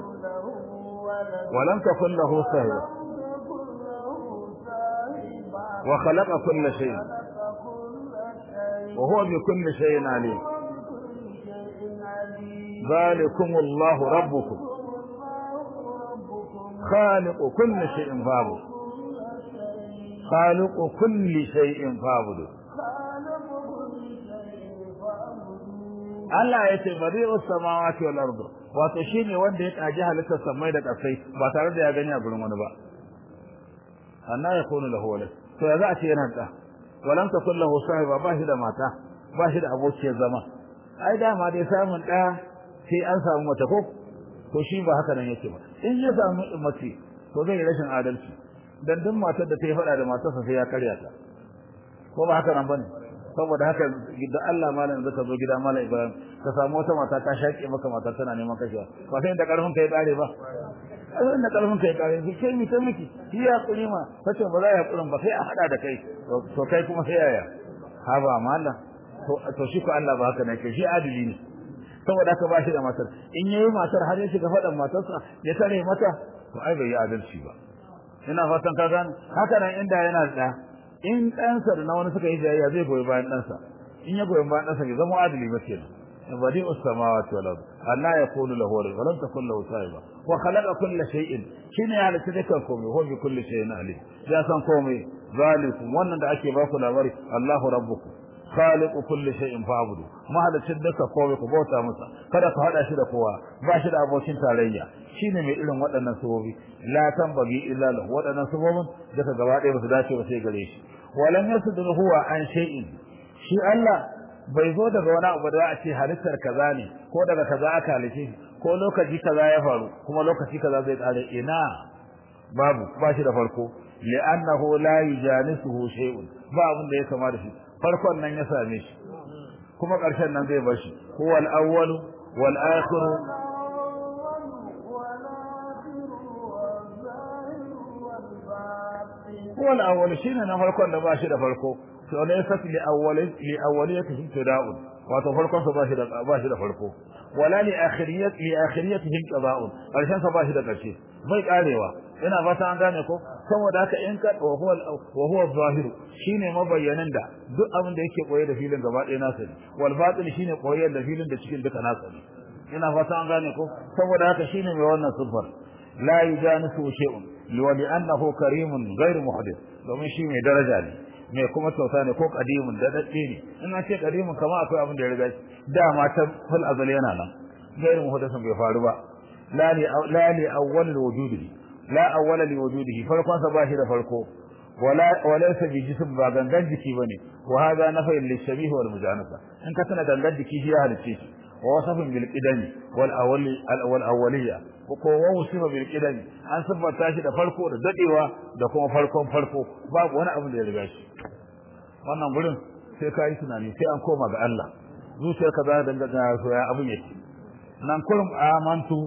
wa lam takun lahu sahiba wa khalaqa kulla shay wa huwa bi kulli shay'in alim ذلكم الله ربكم خالق كل شيء فاعبد خالق كل شيء فاعبد Allah ya ce bari'u samawati wal ardu wato shine wanda ya kaji halittar samai da kasai ba tare da ya gani a gurin wani ba anna yakunu lahu walad to ya za a ce yana da walam takul lahu sahiba ba shi da mata ba shi da abokiyar zama ai dama dai samun da sai an samu mata ko to shi ba haka nan yake ba in ya samu mace to zai rashin adalci dan duk matar da ta yi fada da matarsa sai ya karya ta ko ba haka nan bane saboda haka da Allah malam zaka zo gida malam Ibrahim ka samu wata mata ta shaƙe maka mata tana neman kashewa ba sai da karfin kai kare ba sai da karfin kai kare ki kai mi ta miki shi ya kuri ma kace ba za ya kurin ba sai a hada da kai to kai kuma sai yaya ha ba malam to to shi ko Allah ba haka ne shi adili ne saboda haka ba shi da matar in yayi matar har ya shiga fadan matarsa ya tare mata to ai bai yi adalci ba ina fatan ka gane haka nan inda yana da in ɗansa da na wani suka yi jayayya zai goyi bayan ɗansa in ya goyi bayan ɗansa bai zama adali ba kenan badi as-samawati wal ard Allah ya qulu lahu wa lam takul lahu sahiba wa khalaqa kulla shay'in shine ya halitta dukkan komai huwa bi kulli shay'in alim ya san komai zalikum wannan da ake ba ku labari Allahu rabbukum khaliqu kulli shay'in fa'budu mahalicin duka komai ku bauta masa kada ku hada shi da kowa ba shi da abokin tarayya shine mai irin waɗannan sabobi la tambagi illa lahu waɗannan sabobin daga gaba ɗaya ba su dace ba sai gare shi walam yasdur huwa an shay'in shi Allah bai zo daga wani abu da a ce halittar kaza ne ko daga kaza aka halice ko lokaci kaza ya faru kuma lokaci kaza zai kare ina babu ba shi da farko li'annahu la yujanisuhu shay'un ba abin da ya kama da shi farkon nan ya same shi kuma ƙarshen nan zai bar shi huwal awwalu wal akhiru huwal awwalu shine na farkon da ba shi da farko to ne yasa li awwali li awwaliyati ibtida'un wato farkon sa bashi da bashi da farko wala li akhiriyat li akhiriyatihi qada'un karshen sa bashi da karshe bai karewa ina fata an gane ko saboda haka in ka wa huwa wa huwa zahir shine mabayyanin da duk abin da yake koye da filin gaba ɗaya nasa ne wal batil shine koye da filin da cikin duka nasa ne ina fata an gane ko saboda haka shine mai wannan sifar la yujanisu shay'un liwali annahu karimun ghairu muhdith domin shi mai daraja ne mai kuma kyauta ne ko kadimun da dadde ne in an ce kadimun kama akwai abin da ya riga shi dama ta fil azal yana nan ghairu muhdithun bai faru ba la li la li awwal wujudi la awwala li wujudihi farkon sa ba shi da farko wala walaysa bi jism ba gangan jiki bane wa hada nafai lil shabih wal mujanasa in ka tana gangan jiki shi ya halice shi wa wasafin bil qidami wal awwali wal awwaliyya ko wa wasifa bil qidami an sabbata shi da farko da dadewa da kuma farkon farko babu wani abu da ya riga shi wannan gurin sai ka yi tunani sai an koma ga Allah zuciyarka za ta dangana so ya abun yake nan kullum amantu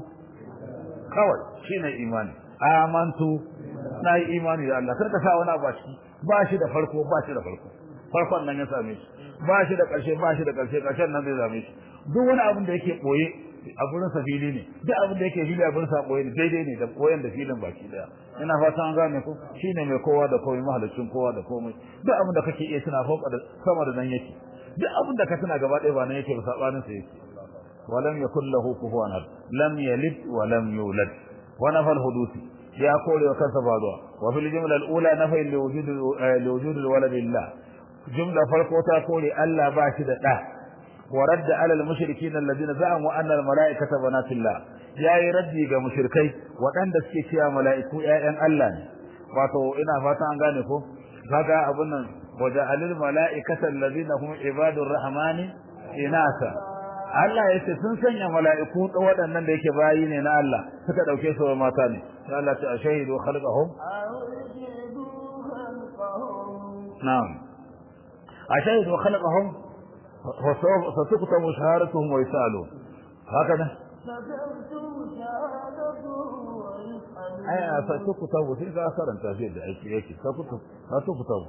kawai shine imani amantu na yi imani da Allah karka sa wani abu a ciki ba shi da farko ba shi da farko farkon nan ya same shi ba shi da ƙarshe ba shi da ƙarshe ƙarshen nan zai same shi duk wani abin da yake ɓoye a gurin sa fili ne duk abin da yake fili a gurin sa ɓoye ne daidai ne da ɓoyen da filin baki daya ina fatan an gane ko shine mai kowa da komai mahalicin kowa da komai duk abin da kake iya tuna fauka da sama da nan yake duk abin da ka tuna gaba ɗaya ba nan yake ba sabanin sa yake ولم يكن له كفوا احد لم يلد ولم يولد ونفى الحدوث يا قول وكسب بعضها وفي الجملة الأولى نفي لوجود لوجود الولد لله جملة فرقوتا قول ألا باشد له ورد على المشركين الذين زعموا أن الملائكة بنات الله يا يردي ga mushrikai waɗanda suke cewa mala'iku ƴaƴan Allah ne wato ina fata an gane ko kaga abun nan waja'alil mala'ikata alladhina hum ibadur rahmani inasa Allah ya ce sun sanya mala'iku waɗannan da yake bayi ne na Allah suka ɗauke su wa mata ne sai Allah ta shahidu khalqahum na'am ashahidu khalqahum wa satuktabu shahadatuhum wa yusalu haka ai a satuktabu sai ka karanta shi da aiki yake satuktabu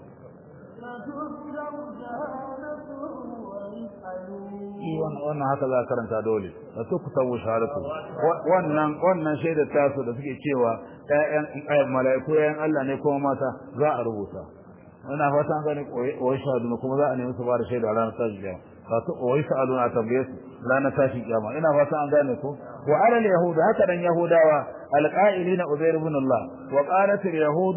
wannan haka za a karanta dole da su ku tawo sharatu wannan wannan shaidar tasu da suke cewa ƴaƴan mala'iku ƴaƴan Allah ne kuma mata za a rubuta ina fatan gani koyi shahadu kuma za a nemi su ba da shaida ranar tashi kiyama ka su koyi sa'aluna a tambaye su ranar tashi kiyama ina fatan an gane ko wa ala al-yahud haka dan yahudawa al-qa'ilina uzair ibn Allah wa qalat al-yahud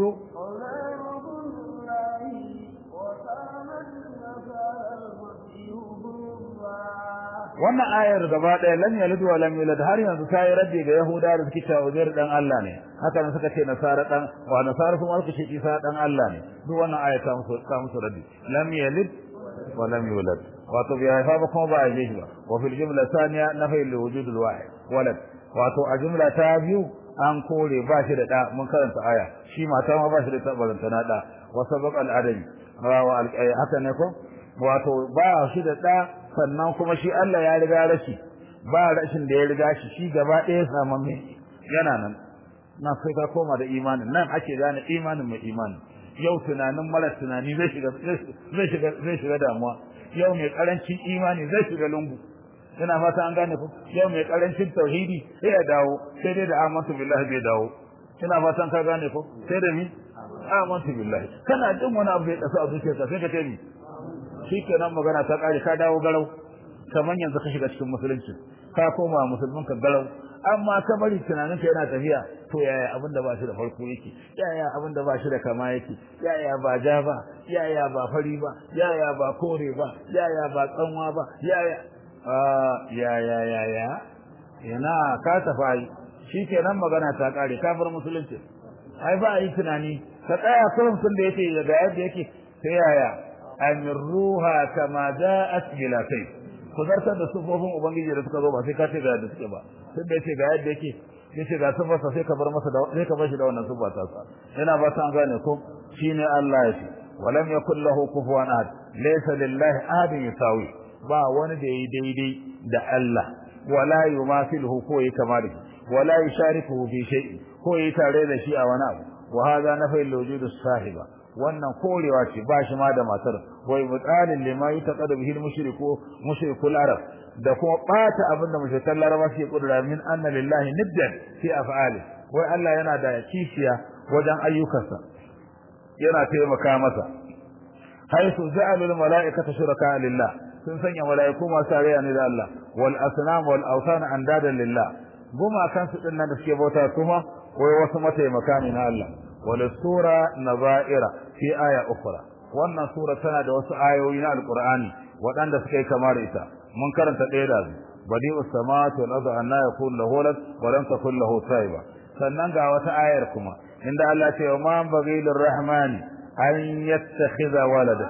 wannan ayar gaba ɗaya lam yalid wa lam yulad har yanzu ta yi raddi ga yahuda da suke cewa uzair dan Allah ne haka nan suka ce nasara dan wa nasara kuma suka ce isa dan Allah ne duk wannan aya ta musu ta musu raddi lam yalid wa lam yulad wato bi haifa ba kuma ba a yi ba wa fil jumla thaniya nafi li wujud al wahid walad wato a jumla ta biyu an kore ba shi da da mun karanta aya shi mata ma ba shi da tabaranta na da wa sabaq al adami wa haka ne ko wato ba shi da da sannan kuma shi Allah ya riga rashi ba rashin da ya riga shi shi gaba ɗaya samamme yana nan na sai ka koma da imanin nan ake gane imanin mai imani yau tunanin mara tunani zai shiga zai shiga zai shiga damuwa yau mai karancin imani zai shiga lungu ina fata an gane ku yau mai karancin tauhidi sai ya dawo sai dai da amantu billahi bai dawo ina fatan ka gane ku sai da mi amantu billahi kana jin wani abu ya kasu a zuciyarka sai ka ce mi shikenan magana ta kare ka dawo garau kaman yanzu ka shiga cikin musulunci ka koma musulmin ka garau amma ka bari tunanin ka yana tafiya to yaya abin da ba shi da farko yake yaya abin da ba shi da kama yake yaya ba ja ba yaya ba fari ba yaya ba kore ba yaya ba tsanwa ba yaya yaya yaya ina ka tafai shikenan magana ta kare ka bar musulunci ai ba yi tunani ka tsaya kullum sun da yake da yadda yake sai yaya amirruha kama ja'at bila kai ku zartar da sufofin ubangiji da suka zo ba sai ka ce ga yadda suke ba sai da yace ga yadda yake yace ga sufarsa sai ka bar masa da sai ka bar shi da wannan sufa ta sa ina ba ta gane ko shine Allah ya ce walam yakul lahu kufuwan ahad laysa lillahi ahadun yasawi ba wani da yayi daidai da Allah wala yumathiluhu ko yi kama da wala yusharikuhu fi shay'in ko yi tare da shi a wani abu wa hadha nafi al-wujud as-sahiba wannan korewa ce ba shi ma da matar wai mutalin lima yutaqadu bihi al-mushriku mushrikul arab da kuma bata abin da mushrikan laraba suke kudura min anna lillahi niddan fi af'ali wai Allah yana da kishiya wajen ayyukansa yana taimaka masa haisu ja'alul mala'ikata shuraka lillah sun sanya mala'iku masu tarayya ne da Allah wal asnam wal awsan andadan lillah guma kansu din nan da suke bauta kuma wai wasu mataimaka ne na Allah wal sura nazaira fi aya ukhra wannan sura tana da wasu ayoyi na alqur'ani waɗanda suka yi kamar ita mun karanta ɗaya da su badi'u samawati wal ardi anna yakun lahu walad wa lam takun lahu sahiba sannan ga wata ayar kuma inda Allah ce wa man baghi lirrahmani an yattakhidha walada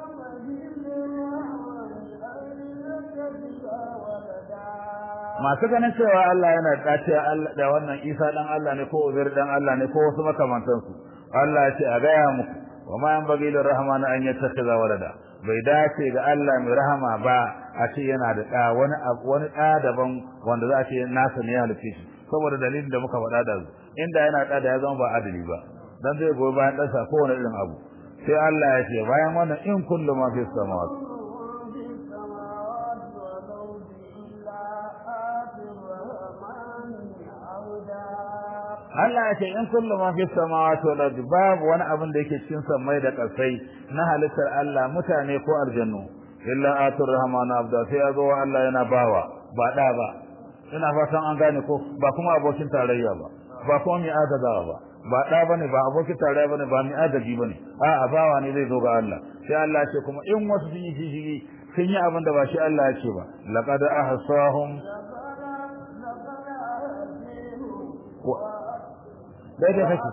masu ganin cewa Allah yana dace da wannan Isa dan Allah ne ko Uzair dan Allah ne ko wasu makamantan su Allah ya ce a gaya muku wa ma yanbaghi lirrahman an yattakhidha walada bai dace ga Allah mai rahama ba a ce yana da da wani wani da daban wanda za a ce nasa ne ya halice shi saboda dalilin da muka faɗa da su inda yana da da ya zama ba adali ba dan zai goyi bayan ɗansa kowane irin abu sai Allah ya ce bayan wannan in kullu ma fi samawati Allah ya ce in kullu ma fi samawati wal ardi babu wani abin da yake cikin samai da ƙasai na halittar Allah mutane ko aljannu illa atur rahmanu abda sai ya zo wa Allah yana bawa ba da ba ina fatan an gane ko ba kuma abokin tarayya ba ba kuma mai adadawa ba ba da bane ba abokin tarayya bane ba mai adadi bane a bawa ne zai zo ga Allah sai Allah ya ce kuma in wasu sun yi shishigi sun yi abin da ba shi Allah ya ce ba laqad ahsahum daidai kake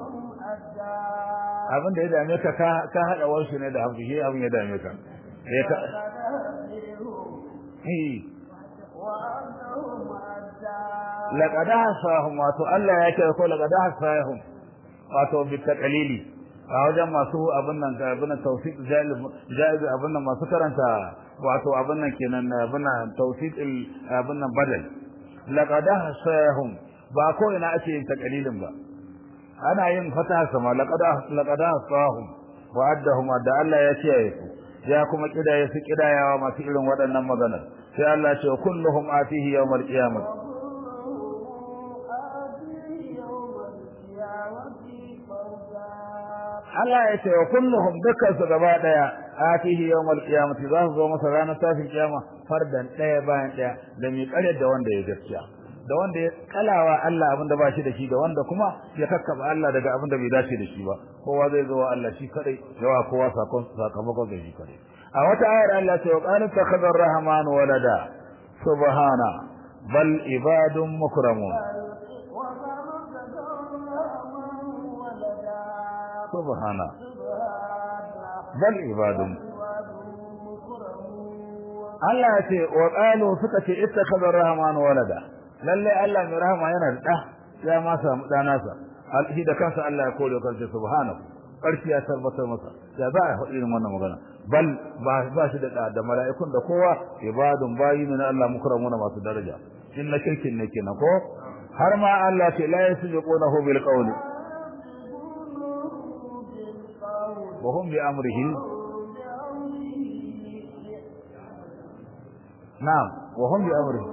abin da ya dame ka ka haɗa wasu ne da abu shi abin ya dame ka ya ka laƙada hasahun wato Allah ya kira ko laƙada hasahun wato bi taqalili a wajen masu abin nan ga abin nan tawfiq jaiz abin nan masu karanta wato abin nan kenan abin nan tawfiq abin nan badal laqad hasahum ba ko ina ake yin taqalilin ba ana yin fataha sama laqad laqad hasahum wa addahum da Allah ya kiyaye su ya kuma kidaye su kidayawa masu irin waɗannan maganar sai Allah ya ce kulluhum atihi yawmal qiyamah Allah ya ce wa kulluhum dukkan su gaba daya atihi yawmal qiyamati za su zo masa ranar tashin kiyama fardan daya bayan daya da mai kare da wanda ya gaskiya da wanda ya kalawa Allah abin da ba shi da shi da wanda kuma ya kakkaba Allah daga abin da bai dace da shi ba kowa zai zo wa Allah shi kadai yawa kowa sakon sakamakon da shi kadai a wata ayar Allah ce wa qala takhadha ar-rahman walada subhana bal ibadun mukramun subhana bal ibadun Allah ya ce wa qalu suka ce ittakhadha ar-rahman walada lalle Allah mai rahama yana da da ya ma samu dana sa alhi da kansa Allah ya kore kansa subhanahu karfi ya tabbatar masa ya za a faɗi irin wannan magana bal ba ba shi da da mala'ikun da kowa ibadun bayi ne na Allah mukramuna masu daraja in na kirkin ne kenan ko har ma Allah ce la yasbiqunahu bil qawli wa hum bi amrihi na'am wa hum bi amrihi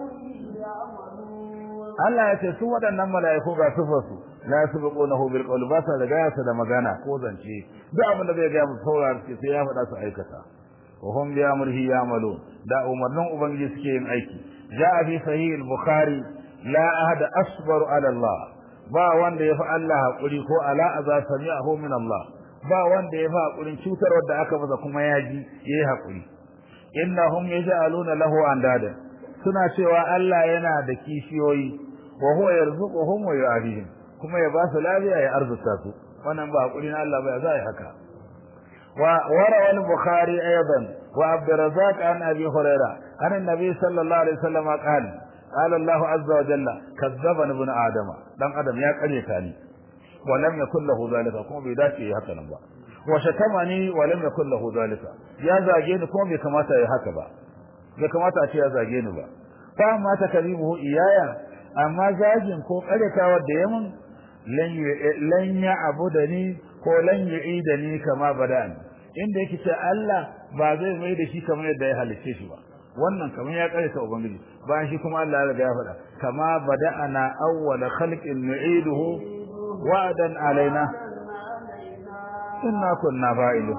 Allah ya ce su waɗannan mala'iku ga sufarsu la yasbiqunahu bil qawli ba sa riga sa da magana ko zance duk abin da zai ga mu saurara ce sai ya faɗa su aikata wa hum bi amrihi ya'malu da umarnin ubangiji suke yin aiki ja'a fi sahih al-bukhari la ahada asbaru ala Allah ba wanda ya fi Allah hakuri ko ala aza sami'ahu min Allah ba wanda ya fi hakurin cutar wanda aka masa kuma ya ji yayi hakuri innahum yaj'aluna lahu andada suna cewa Allah yana da kishiyoyi wa huwa yarzuquhum wa yu'afihim kuma ya ba su lafiya ya arzuta su wannan ba hakuri na Allah ba zai haka wa warawa al-bukhari aidan wa abdurrazzaq an abi huraira an annabi sallallahu alaihi wasallam qala qala Allah azza wa jalla kazzaba ibn adam dan adam ya kare ta ni wa lam yakul lahu zalika kuma bai dace ya haka nan ba wa shatamani wa lam yakul lahu zalika ya zage ni kuma bai kamata ya haka ba bai kamata a ce ya zage ni ba fa amma takribuhu iyaya amma zagin ko karyatawa da yamin lan ya abudani ko lan yu'idani kama bada'an inda yake ce Allah ba zai mai da shi kamar yadda ya halicce shi ba wannan kamar ya kare ta ubangiji bayan shi kuma Allah ya riga ya faɗa kama bada'ana awwala khalqin nu'iduhu wa'dan alaina inna kunna fa'ilun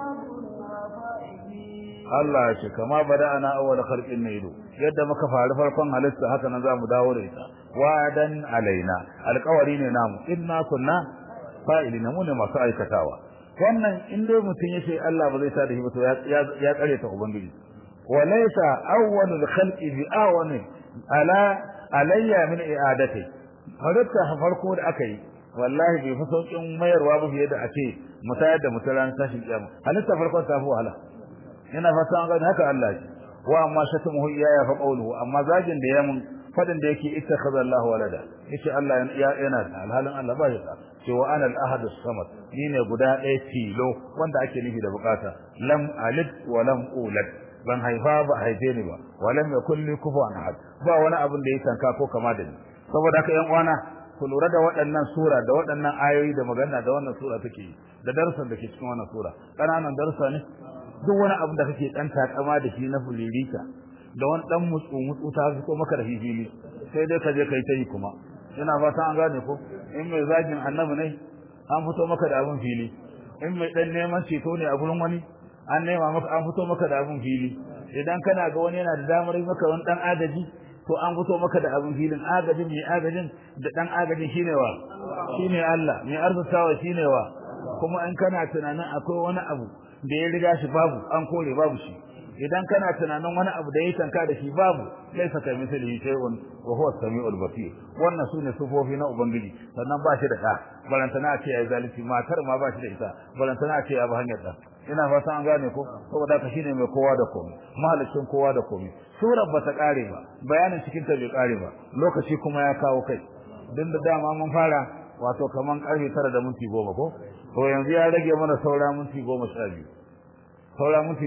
Allah ya ce kama bada'ana awwala khalqin nu'idu yadda muka faru farkon halitta haka nan zamu dawo da ita wa'dan alaina alƙawari ne namu inna kunna fa'ilina mu ne masu aikatawa wannan in dai mutum ya ce Allah ba zai sa da shi ba to ya kare ta ubangiji وليس أول الخلق بأعون على علي من إعادته halitta farko da aka yi wallahi bai fi sauƙin mayarwa ba fiye da a ce mutayar da mutaran tashin kiyama halitta farko ta fi wahala ina fata an gani haka Allah ce wa amma shatamuhu iyaya fa qawluhu amma zagin da ya mun fadin da yake ittakhadha Allahu walada yace Allah yana da alhalin Allah ba ya da cewa ana al-ahad as-samad ni ne guda ɗaya tilo wanda ake nufi da bukata lam alid wa lam ulad ban haifa ba haife ni ba walam yakul li kufuwan ahad ba wani abin da ya tanka ko kama da ni saboda haka yan uwana ku lura da waɗannan sura da waɗannan ayoyi da magana da wannan sura take yi da darsan da ke cikin wannan sura ƙananan darsa ne duk wani abin da kake dan takama da shi na fulirita da wani dan mutsu mutsu ta fito maka da fili sai dai ka je kai ta yi kuma ina fata an gane ko in mai zagin annabi ne an fito maka da abin fili in mai dan neman ceto ne a gurin wani an nema maka an fito maka da abin fili idan kana ga wani yana da damar maka wani dan agaji to an fito maka da abin filin agajin mai agajin da dan agajin shine wa shine Allah mai arzutawa shine wa kuma in kana tunanin akwai wani abu da ya riga shi babu an kore babu shi idan kana tunanin wani abu da ya tanka da shi babu laisa ka misali shay'un wa huwa as-sami'ul basir wannan sune sufofi na ubangiji sannan ba shi da da balantana ce ya zalunci matar ma ba shi da ita balantana ce ya ba hanyar da ina fata an gane ko saboda ka shine mai kowa da komai mahalicin kowa da komai surar bata kare ba bayanin cikin ta bai kare ba lokaci kuma ya kawo kai din da dama mun fara wato kaman karfe 9 da minti 10 ko to yanzu ya rage mana saura minti 12 saura minti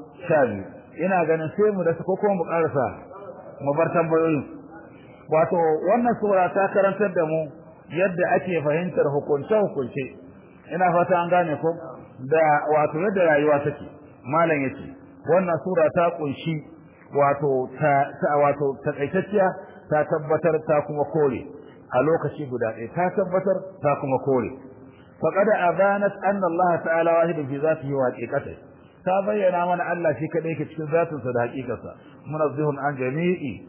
12 ina ganin sai mu da ko kuma mu karasa mu bar tambayoyin wato wannan sura ta karantar da mu yadda ake fahimtar hukunce hukunce ina fata an gane ko da wato yadda rayuwa take malam yace wannan sura ta kunshi wato ta wato takaitacciya ta tabbatar ta kuma kore a lokaci guda ɗaya ta tabbatar ta kuma kore faqad abanat anna Allah ta'ala wahidun fi zatihi wa haqiqatihi ta bayyana mana Allah shi kadai yake cikin zatinsa da haƙiƙarsa munazzihun an jami'i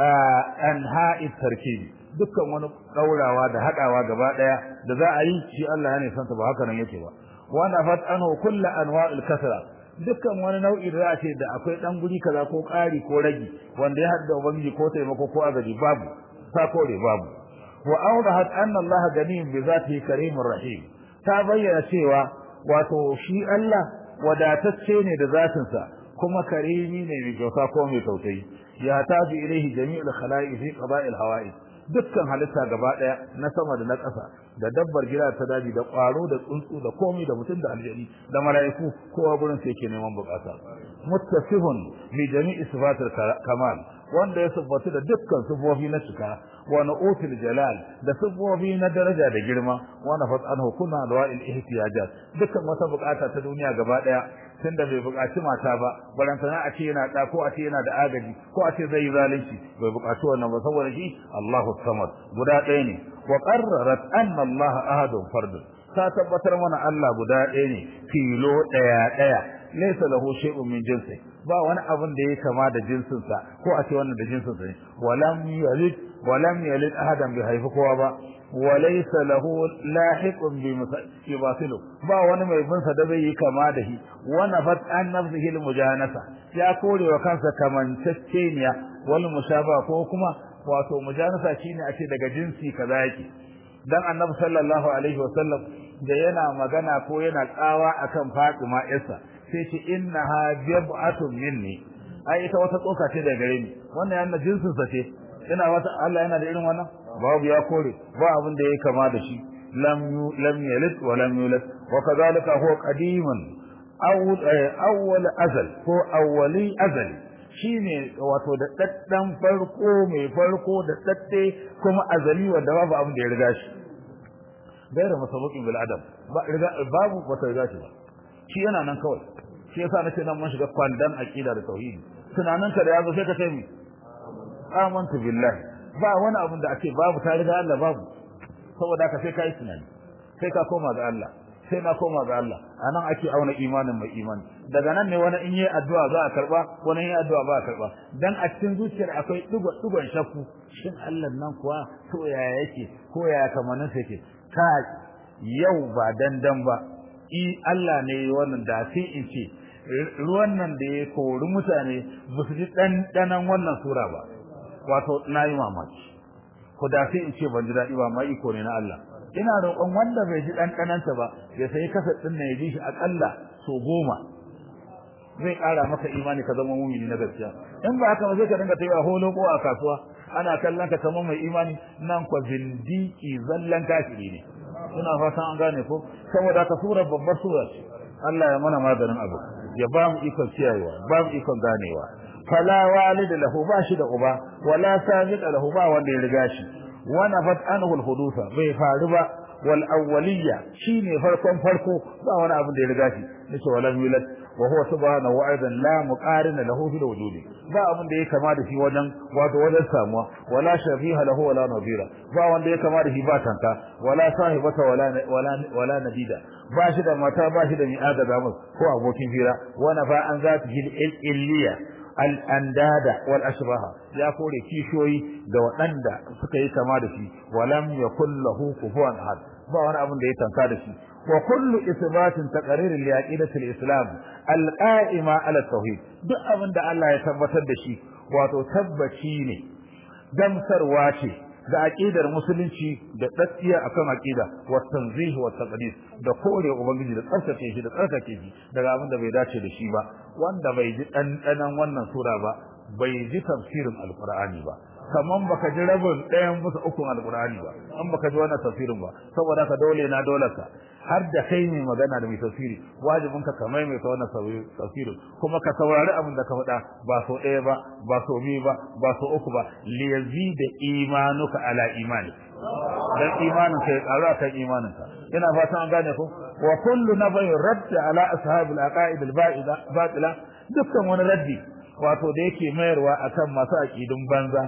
anha'i tarkibi dukkan wani daurawa da hadawa gaba daya da za a yi shi Allah ya ne santa ba haka nan yake ba wa nafat anhu kullu anwa'il kasra dukkan wani nau'i da za a ce da akwai dan guri kaza ko ƙari ko ragi wanda ya hadda ubangiji ko taimako ko agaji babu ta kore babu wa awdahat anna Allah ganiyun bi zatihi karimur rahim ta bayyana cewa wato shi Allah wadatacce ne da zatinsa kuma karimi ne mai kyauta ko mai tausayi ya taji ilaihi jami'ul khala'i fi qada'il hawa'i dukkan halitta gaba daya na sama da na ƙasa da dabbar gida ta daji da ƙwaro da tsuntsu da komai da mutum da aljani da mala'iku kowa gurin sai yake neman bukata muttasifun bi jami'i sifatil kamal wanda ya siffatu da dukkan sifofi na cika wa nu'util jalal da sifofi na daraja da girma wa nafat anhu kunna alwa'il ihtiyajat dukkan wata bukata ta duniya gaba daya tunda bai bukaci mata ba barantana a ce yana da ko a ce yana da agaji ko a ce zai yi zalunci bai bukaci wannan ba saboda shi Allahu samad guda ɗaya ne wa qarrarat anna Allah ahadun fardun ta tabbatar mana Allah guda ɗaya ne filo ɗaya ɗaya laysa lahu shay'un min jinsi ba wani abin da ya kama da jinsin sa ko a ce wannan da jinsin sa ne walam yalid walam yalid ahadan bi haifi kowa ba walaysa lahu lahiqun bi yubasilu ba wani mai bin sa da bai yi kama da shi wa nafat an nafsihi al mujanasa ya kore wa kansa kamantacceniya wal mushaba ko kuma wato mujanasa shine a ce daga jinsi kaza yake dan annabi sallallahu alaihi wasallam da yana magana ko yana tsawa akan Fatima Isa sai ce innaha bid'atun minni ai ita wata tsoka ce daga gare ni wannan yana jinsin sa ce ina wata Allah yana da irin wannan babu ya kore ba abin da yake kama da shi lam lam yalid wa lam yulad wa kadhalika huwa qadimun awwal azal ko awwali azal shine wato da daddan farko mai farko da dadde kuma azali wanda babu abin da ya riga shi gaira masabuqin bil adam ba riga babu wata riga ce ba shi yana nan kawai shi yasa nace nan mun shiga kwandan aqida da tauhidi tunanin ka da yazo sai ka ce mi amantu billahi ba wani abin da ake babu ta riga Allah babu saboda haka sai kai tunani sai ka koma ga Allah sai na koma ga Allah anan ake auna imanin mai imani daga nan ne wani in yi addu'a za a karba wani in yi addu'a ba a karba dan a cikin zuciyar akwai dugo dugon shakku shin Allah nan kuwa to yaya yake ko yaya kamanin sa yake ka yau ba dandan ba i Allah ne wannan da sai in ce ruwan nan da ya kori mutane ba su ji ɗanɗanan wannan sura ba wato na yi mamaki ko da sai in ce ban ji daɗi ba ma iko ne na Allah ina roƙon wanda bai ji ɗanɗananta ba ya sayi kasa ɗin na ya ji shi aƙalla so goma zai ƙara maka imani ka zama mumini na gaskiya in ba haka ba zai ka dinga tafiya holo ko a kasuwa ana kallon ka kamar mai imani nan kwa zindiki zallan kafiri ne ina fatan an gane ko saboda ka sura babbar sura ce Allah ya mana maganin abu ya ba mu ikon kiyayewa ba mu ikon ganewa fala walida lahu ba shi da uba wala sabiqa lahu ba wanda ya riga shi wa nafat anhu al-hudusa bai faru ba wal awwaliyya shine farkon farko ba wani abin da ya riga shi nace wala yulad wa huwa subhanahu wa aidan la muqarina lahu fil wujudi ba abin da ya kama da shi wajen wato wajen samuwa wala shafiha lahu wala nadira ba wanda ya kama da shi ba tanka wala sahibata wala wala wala nadida ba shi da mata ba shi da mi'ada da ko abokin fira wa nafa an zati illiya al'andada wal ashbaha ya kore kishoyi da waɗanda suka yi kama da shi walam yakul lahu kufuwan ahad ba wani abin da ya tanka da shi wa kullu isbatin taqrir li aqidati al-islam al-qa'ima ala tauhid duk abin da Allah ya tabbatar da shi wato tabbaci ne gamsarwa ce da aqidar musulunci da tsakiya akan aqida wa tanzih wa taqdis da kore ubangiji da tsarkake shi da tsarkake shi daga abin da bai dace da shi ba wanda bai ji dandanan wannan sura ba bai ji tafsirin alqur'ani ba kaman baka ji rabin ɗayan musu ukun alqur'ani ba an baka ji wannan tafsirin ba saboda ka dole na dole ka har da kai mai magana da mai tafsiri wajibin ka kamar mai ta wannan tafsirin kuma ka saurari abin da ka faɗa ba so ɗaya ba ba so biyu ba ba so uku ba li yazida imanuka ala imani dan imanin ka ya karu akan imanin ka ina fatan an gane ko wa kullu nabai radd ala ashab al aqaid al batila dukkan wani raddi wato da yake mayarwa akan masu aqidun banza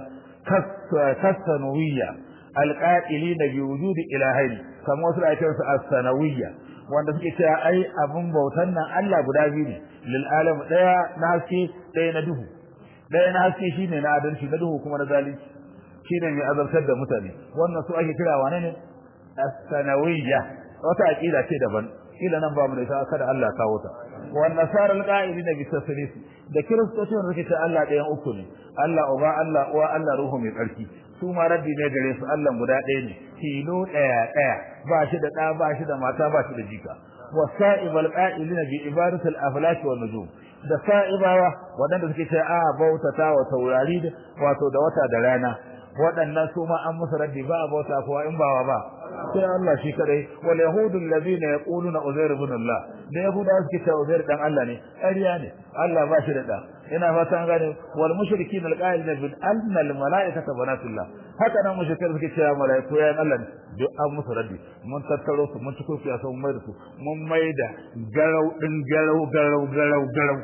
kasanawiyya alqa'ilina bi wujudi ilahaini kamar wasu da ake su as-sanawiyya wanda suke cewa ai abun bautan nan Allah guda biyu ne lil alam daya na haske daya na duhu daya na haske shine na adalci na duhu kuma na zalunci shine mai azabtar da mutane wannan su ake kira wane ne as-sanawiyya wata aqida ce daban kila nan ba mu da ita kada Allah kawo ta wan nasara alqa'ilina bi tasrif da kiristoci wanda suke cewa Allah ɗayan uku ne Allah uba Allah uwa Allah ruhu mai tsarki su ma raddi ne gare su Allah guda ɗaya ne tilo ɗaya ɗaya ba shi da ɗa ba shi da mata ba shi da jika wasa'ibal qa'ilina bi ibadatil aflaki wan nujum da sa'ibawa waɗanda suke cewa a bautata wa taurari wato da wata da rana waɗannan su ma an musu raddi ba a bauta kowa in bawa ba sai Allah shi kadai wal yahudul ladina yaquluna uzair ibn Allah da yahuda suke cewa uzair dan Allah ne ƙarya ne Allah ba shi da da ina fatan gane wal mushrikin al qa'ilina bil anna al malaikata banatullah haka nan mushrikai suke cewa malaiku ya Allah ne duk an musu raddi mun tattaro su mun tuko su mun mai da su mun mai da garau din garau garau garau garau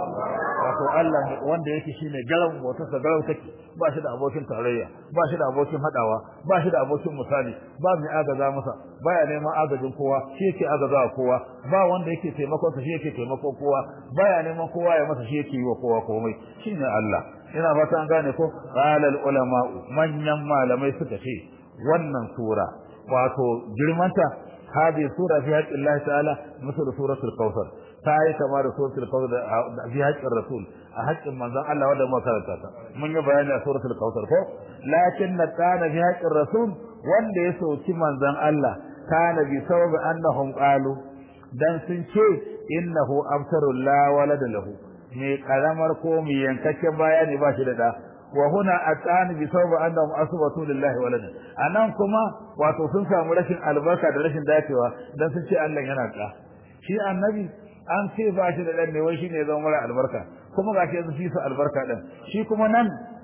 wato Allah wanda yake shine garau wata sa garau take ba shi da abokin tarayya ba shi da abokin hadawa ba shi da abokin misali ba mai agaza masa baya neman agajin kowa shi yake agaza kowa ba wanda yake taimakon sa shi yake taimakon kowa baya neman kowa ya masa shi yake yi wa kowa komai shine Allah ina fata an gane ko qala al ulama manyan malamai suka ce wannan sura wato girmanta hadi sura fi haqqi Allah ta'ala misal suratul kautsar ta yi kama da suratul kautsar fi haqqin rasul a haƙƙin manzon Allah wanda muka karanta ta mun yi bayani a suratul kautsar ko lakin na kana fi haqqin rasul wanda ya soki manzon Allah kana bi sababi annahum qalu dan sun ce innahu abtaru la walada lahu me karamar ko me yankakken bayani ba shi da da wa huna atani bi sababi annahum asbatu lillahi walada anan kuma wato sun samu rashin albarka da rashin dacewa dan sun ce Allah yana da shi annabi an ce ba shi da dan ne wai shine zama mara albarka kuma gashi yanzu shi su albarka din shi kuma nan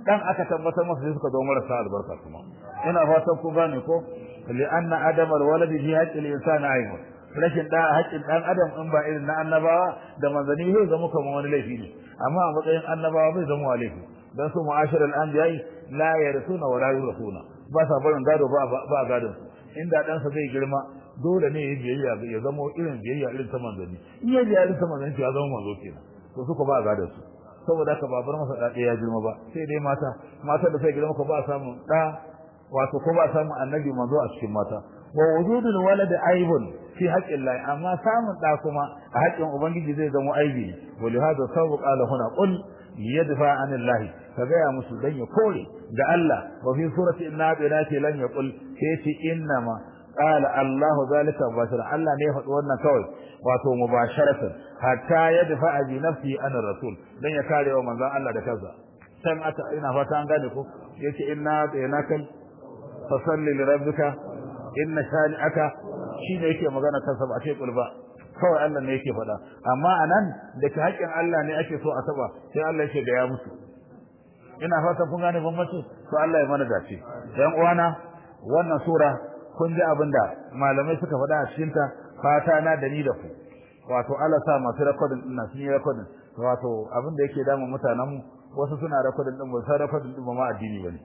dan aka tabbatar masa sai suka zo marasa albarka kuma ina fatan ku gane ko li'anna adamar waladi fi haqqi al-insani aibun rashin da haƙƙin dan adam in ba irin na annabawa da manzanni zai zama kamar wani laifi ne amma a matsayin annabawa bai zama laifi dan su mu'ashiral anbiya'i la yarsuna wa la yurasuna ba sa barin gado ba ba gadon inda dan sa zai girma dole ne ya biyayya ya zama irin biyayya irin ta manzanni in ya biyayya irin ta manzanni ya zama manzo kenan to suka ba gadon su saboda haka ba bar masa da ya girma ba sai dai mata mata da sai girma ko ba samu da wato ko ba samu annabi manzo a cikin mata wa wujudul walad aibun fi haqqin Allah amma samun da kuma a haƙƙin ubangiji zai zama aibi wa li hada sabu qala huna qul yadfa anillah ka gaya musu dan ya kore da Allah wa fi surati inna binati lan yaqul sai innama qala Allah zalika bashar Allah ne ya faɗi wannan kawai wato mubasharatan hatta yadfa bi nafsi ana rasul dan ya kare wa manzon Allah da kansa san ata ina fata an gane ko yace inna bayanakal fasalli li rabbika inna shani'aka shine yake magana kansa ba a ce kulba kawai Allah ne yake faɗa amma anan da ke haƙƙin Allah ne ake so a saba sai Allah yake ga ya musu ina fatan kun gane bambanci to Allah ya mana dace dan uwana wannan sura kun ji abinda malamai suka faɗa a cikin ta fata na da ni da ku wato Allah sa masu recording din sun yi recording wato abinda yake damun mutanen mu wasu suna recording din ba sai recording din ba ma addini bane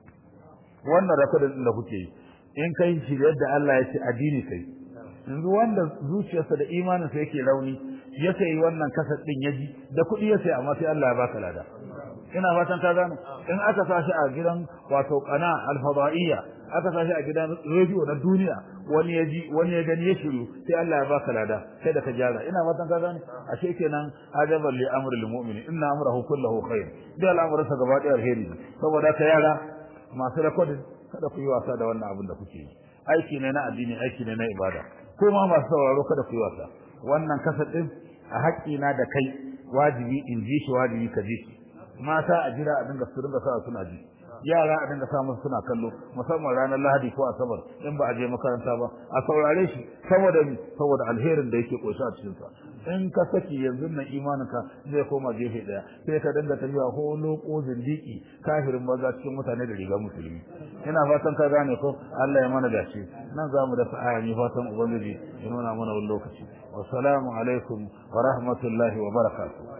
wannan recording din da kuke yi in kai shi yadda Allah ya ce addini kai yanzu wanda zuciyarsa da imaninsa yake rauni ya sayi wannan kasar din yaji da kuɗi ya sayi amma sai Allah ya baka lada ina fatan ka gane in aka sashi a gidan wato qana al-fadaiya aka sashi a gidan radio na duniya wani ya ji wani ya gani ya shiru sai Allah ya baka lada sai da ka jara ina fatan ka gane ashe kenan ajaban li amril mu'mini inna amrahu kulluhu khair da al'amuransa gaba ɗaya alheri saboda ka yara masu recording kada ku yi wasa da wannan abin da kuke yi aiki ne na addini aiki ne na ibada ko ma masu sauraro kada ku yi wasa wannan kasar din a haƙƙina da kai wajibi in ji shi wajibi ka ji shi mata a jira a dinga su dinga sa suna ji yara a dinga sa musu suna kallo musamman ranar lahadi ko asabar in ba a je makaranta ba a saurare shi saboda saboda alherin da yake koshi a cikin sa in ka saki yanzu nan imaninka zai koma gefe daya sai ka dinga tafiya ko loko zindiki kafirin maza cikin mutane da riga musulmi ina fatan ka gane ko Allah ya mana dace nan zamu da sa'a ni fatan ubangiji ya nuna mana wani lokaci wassalamu alaikum wa rahmatullahi wa barakatuh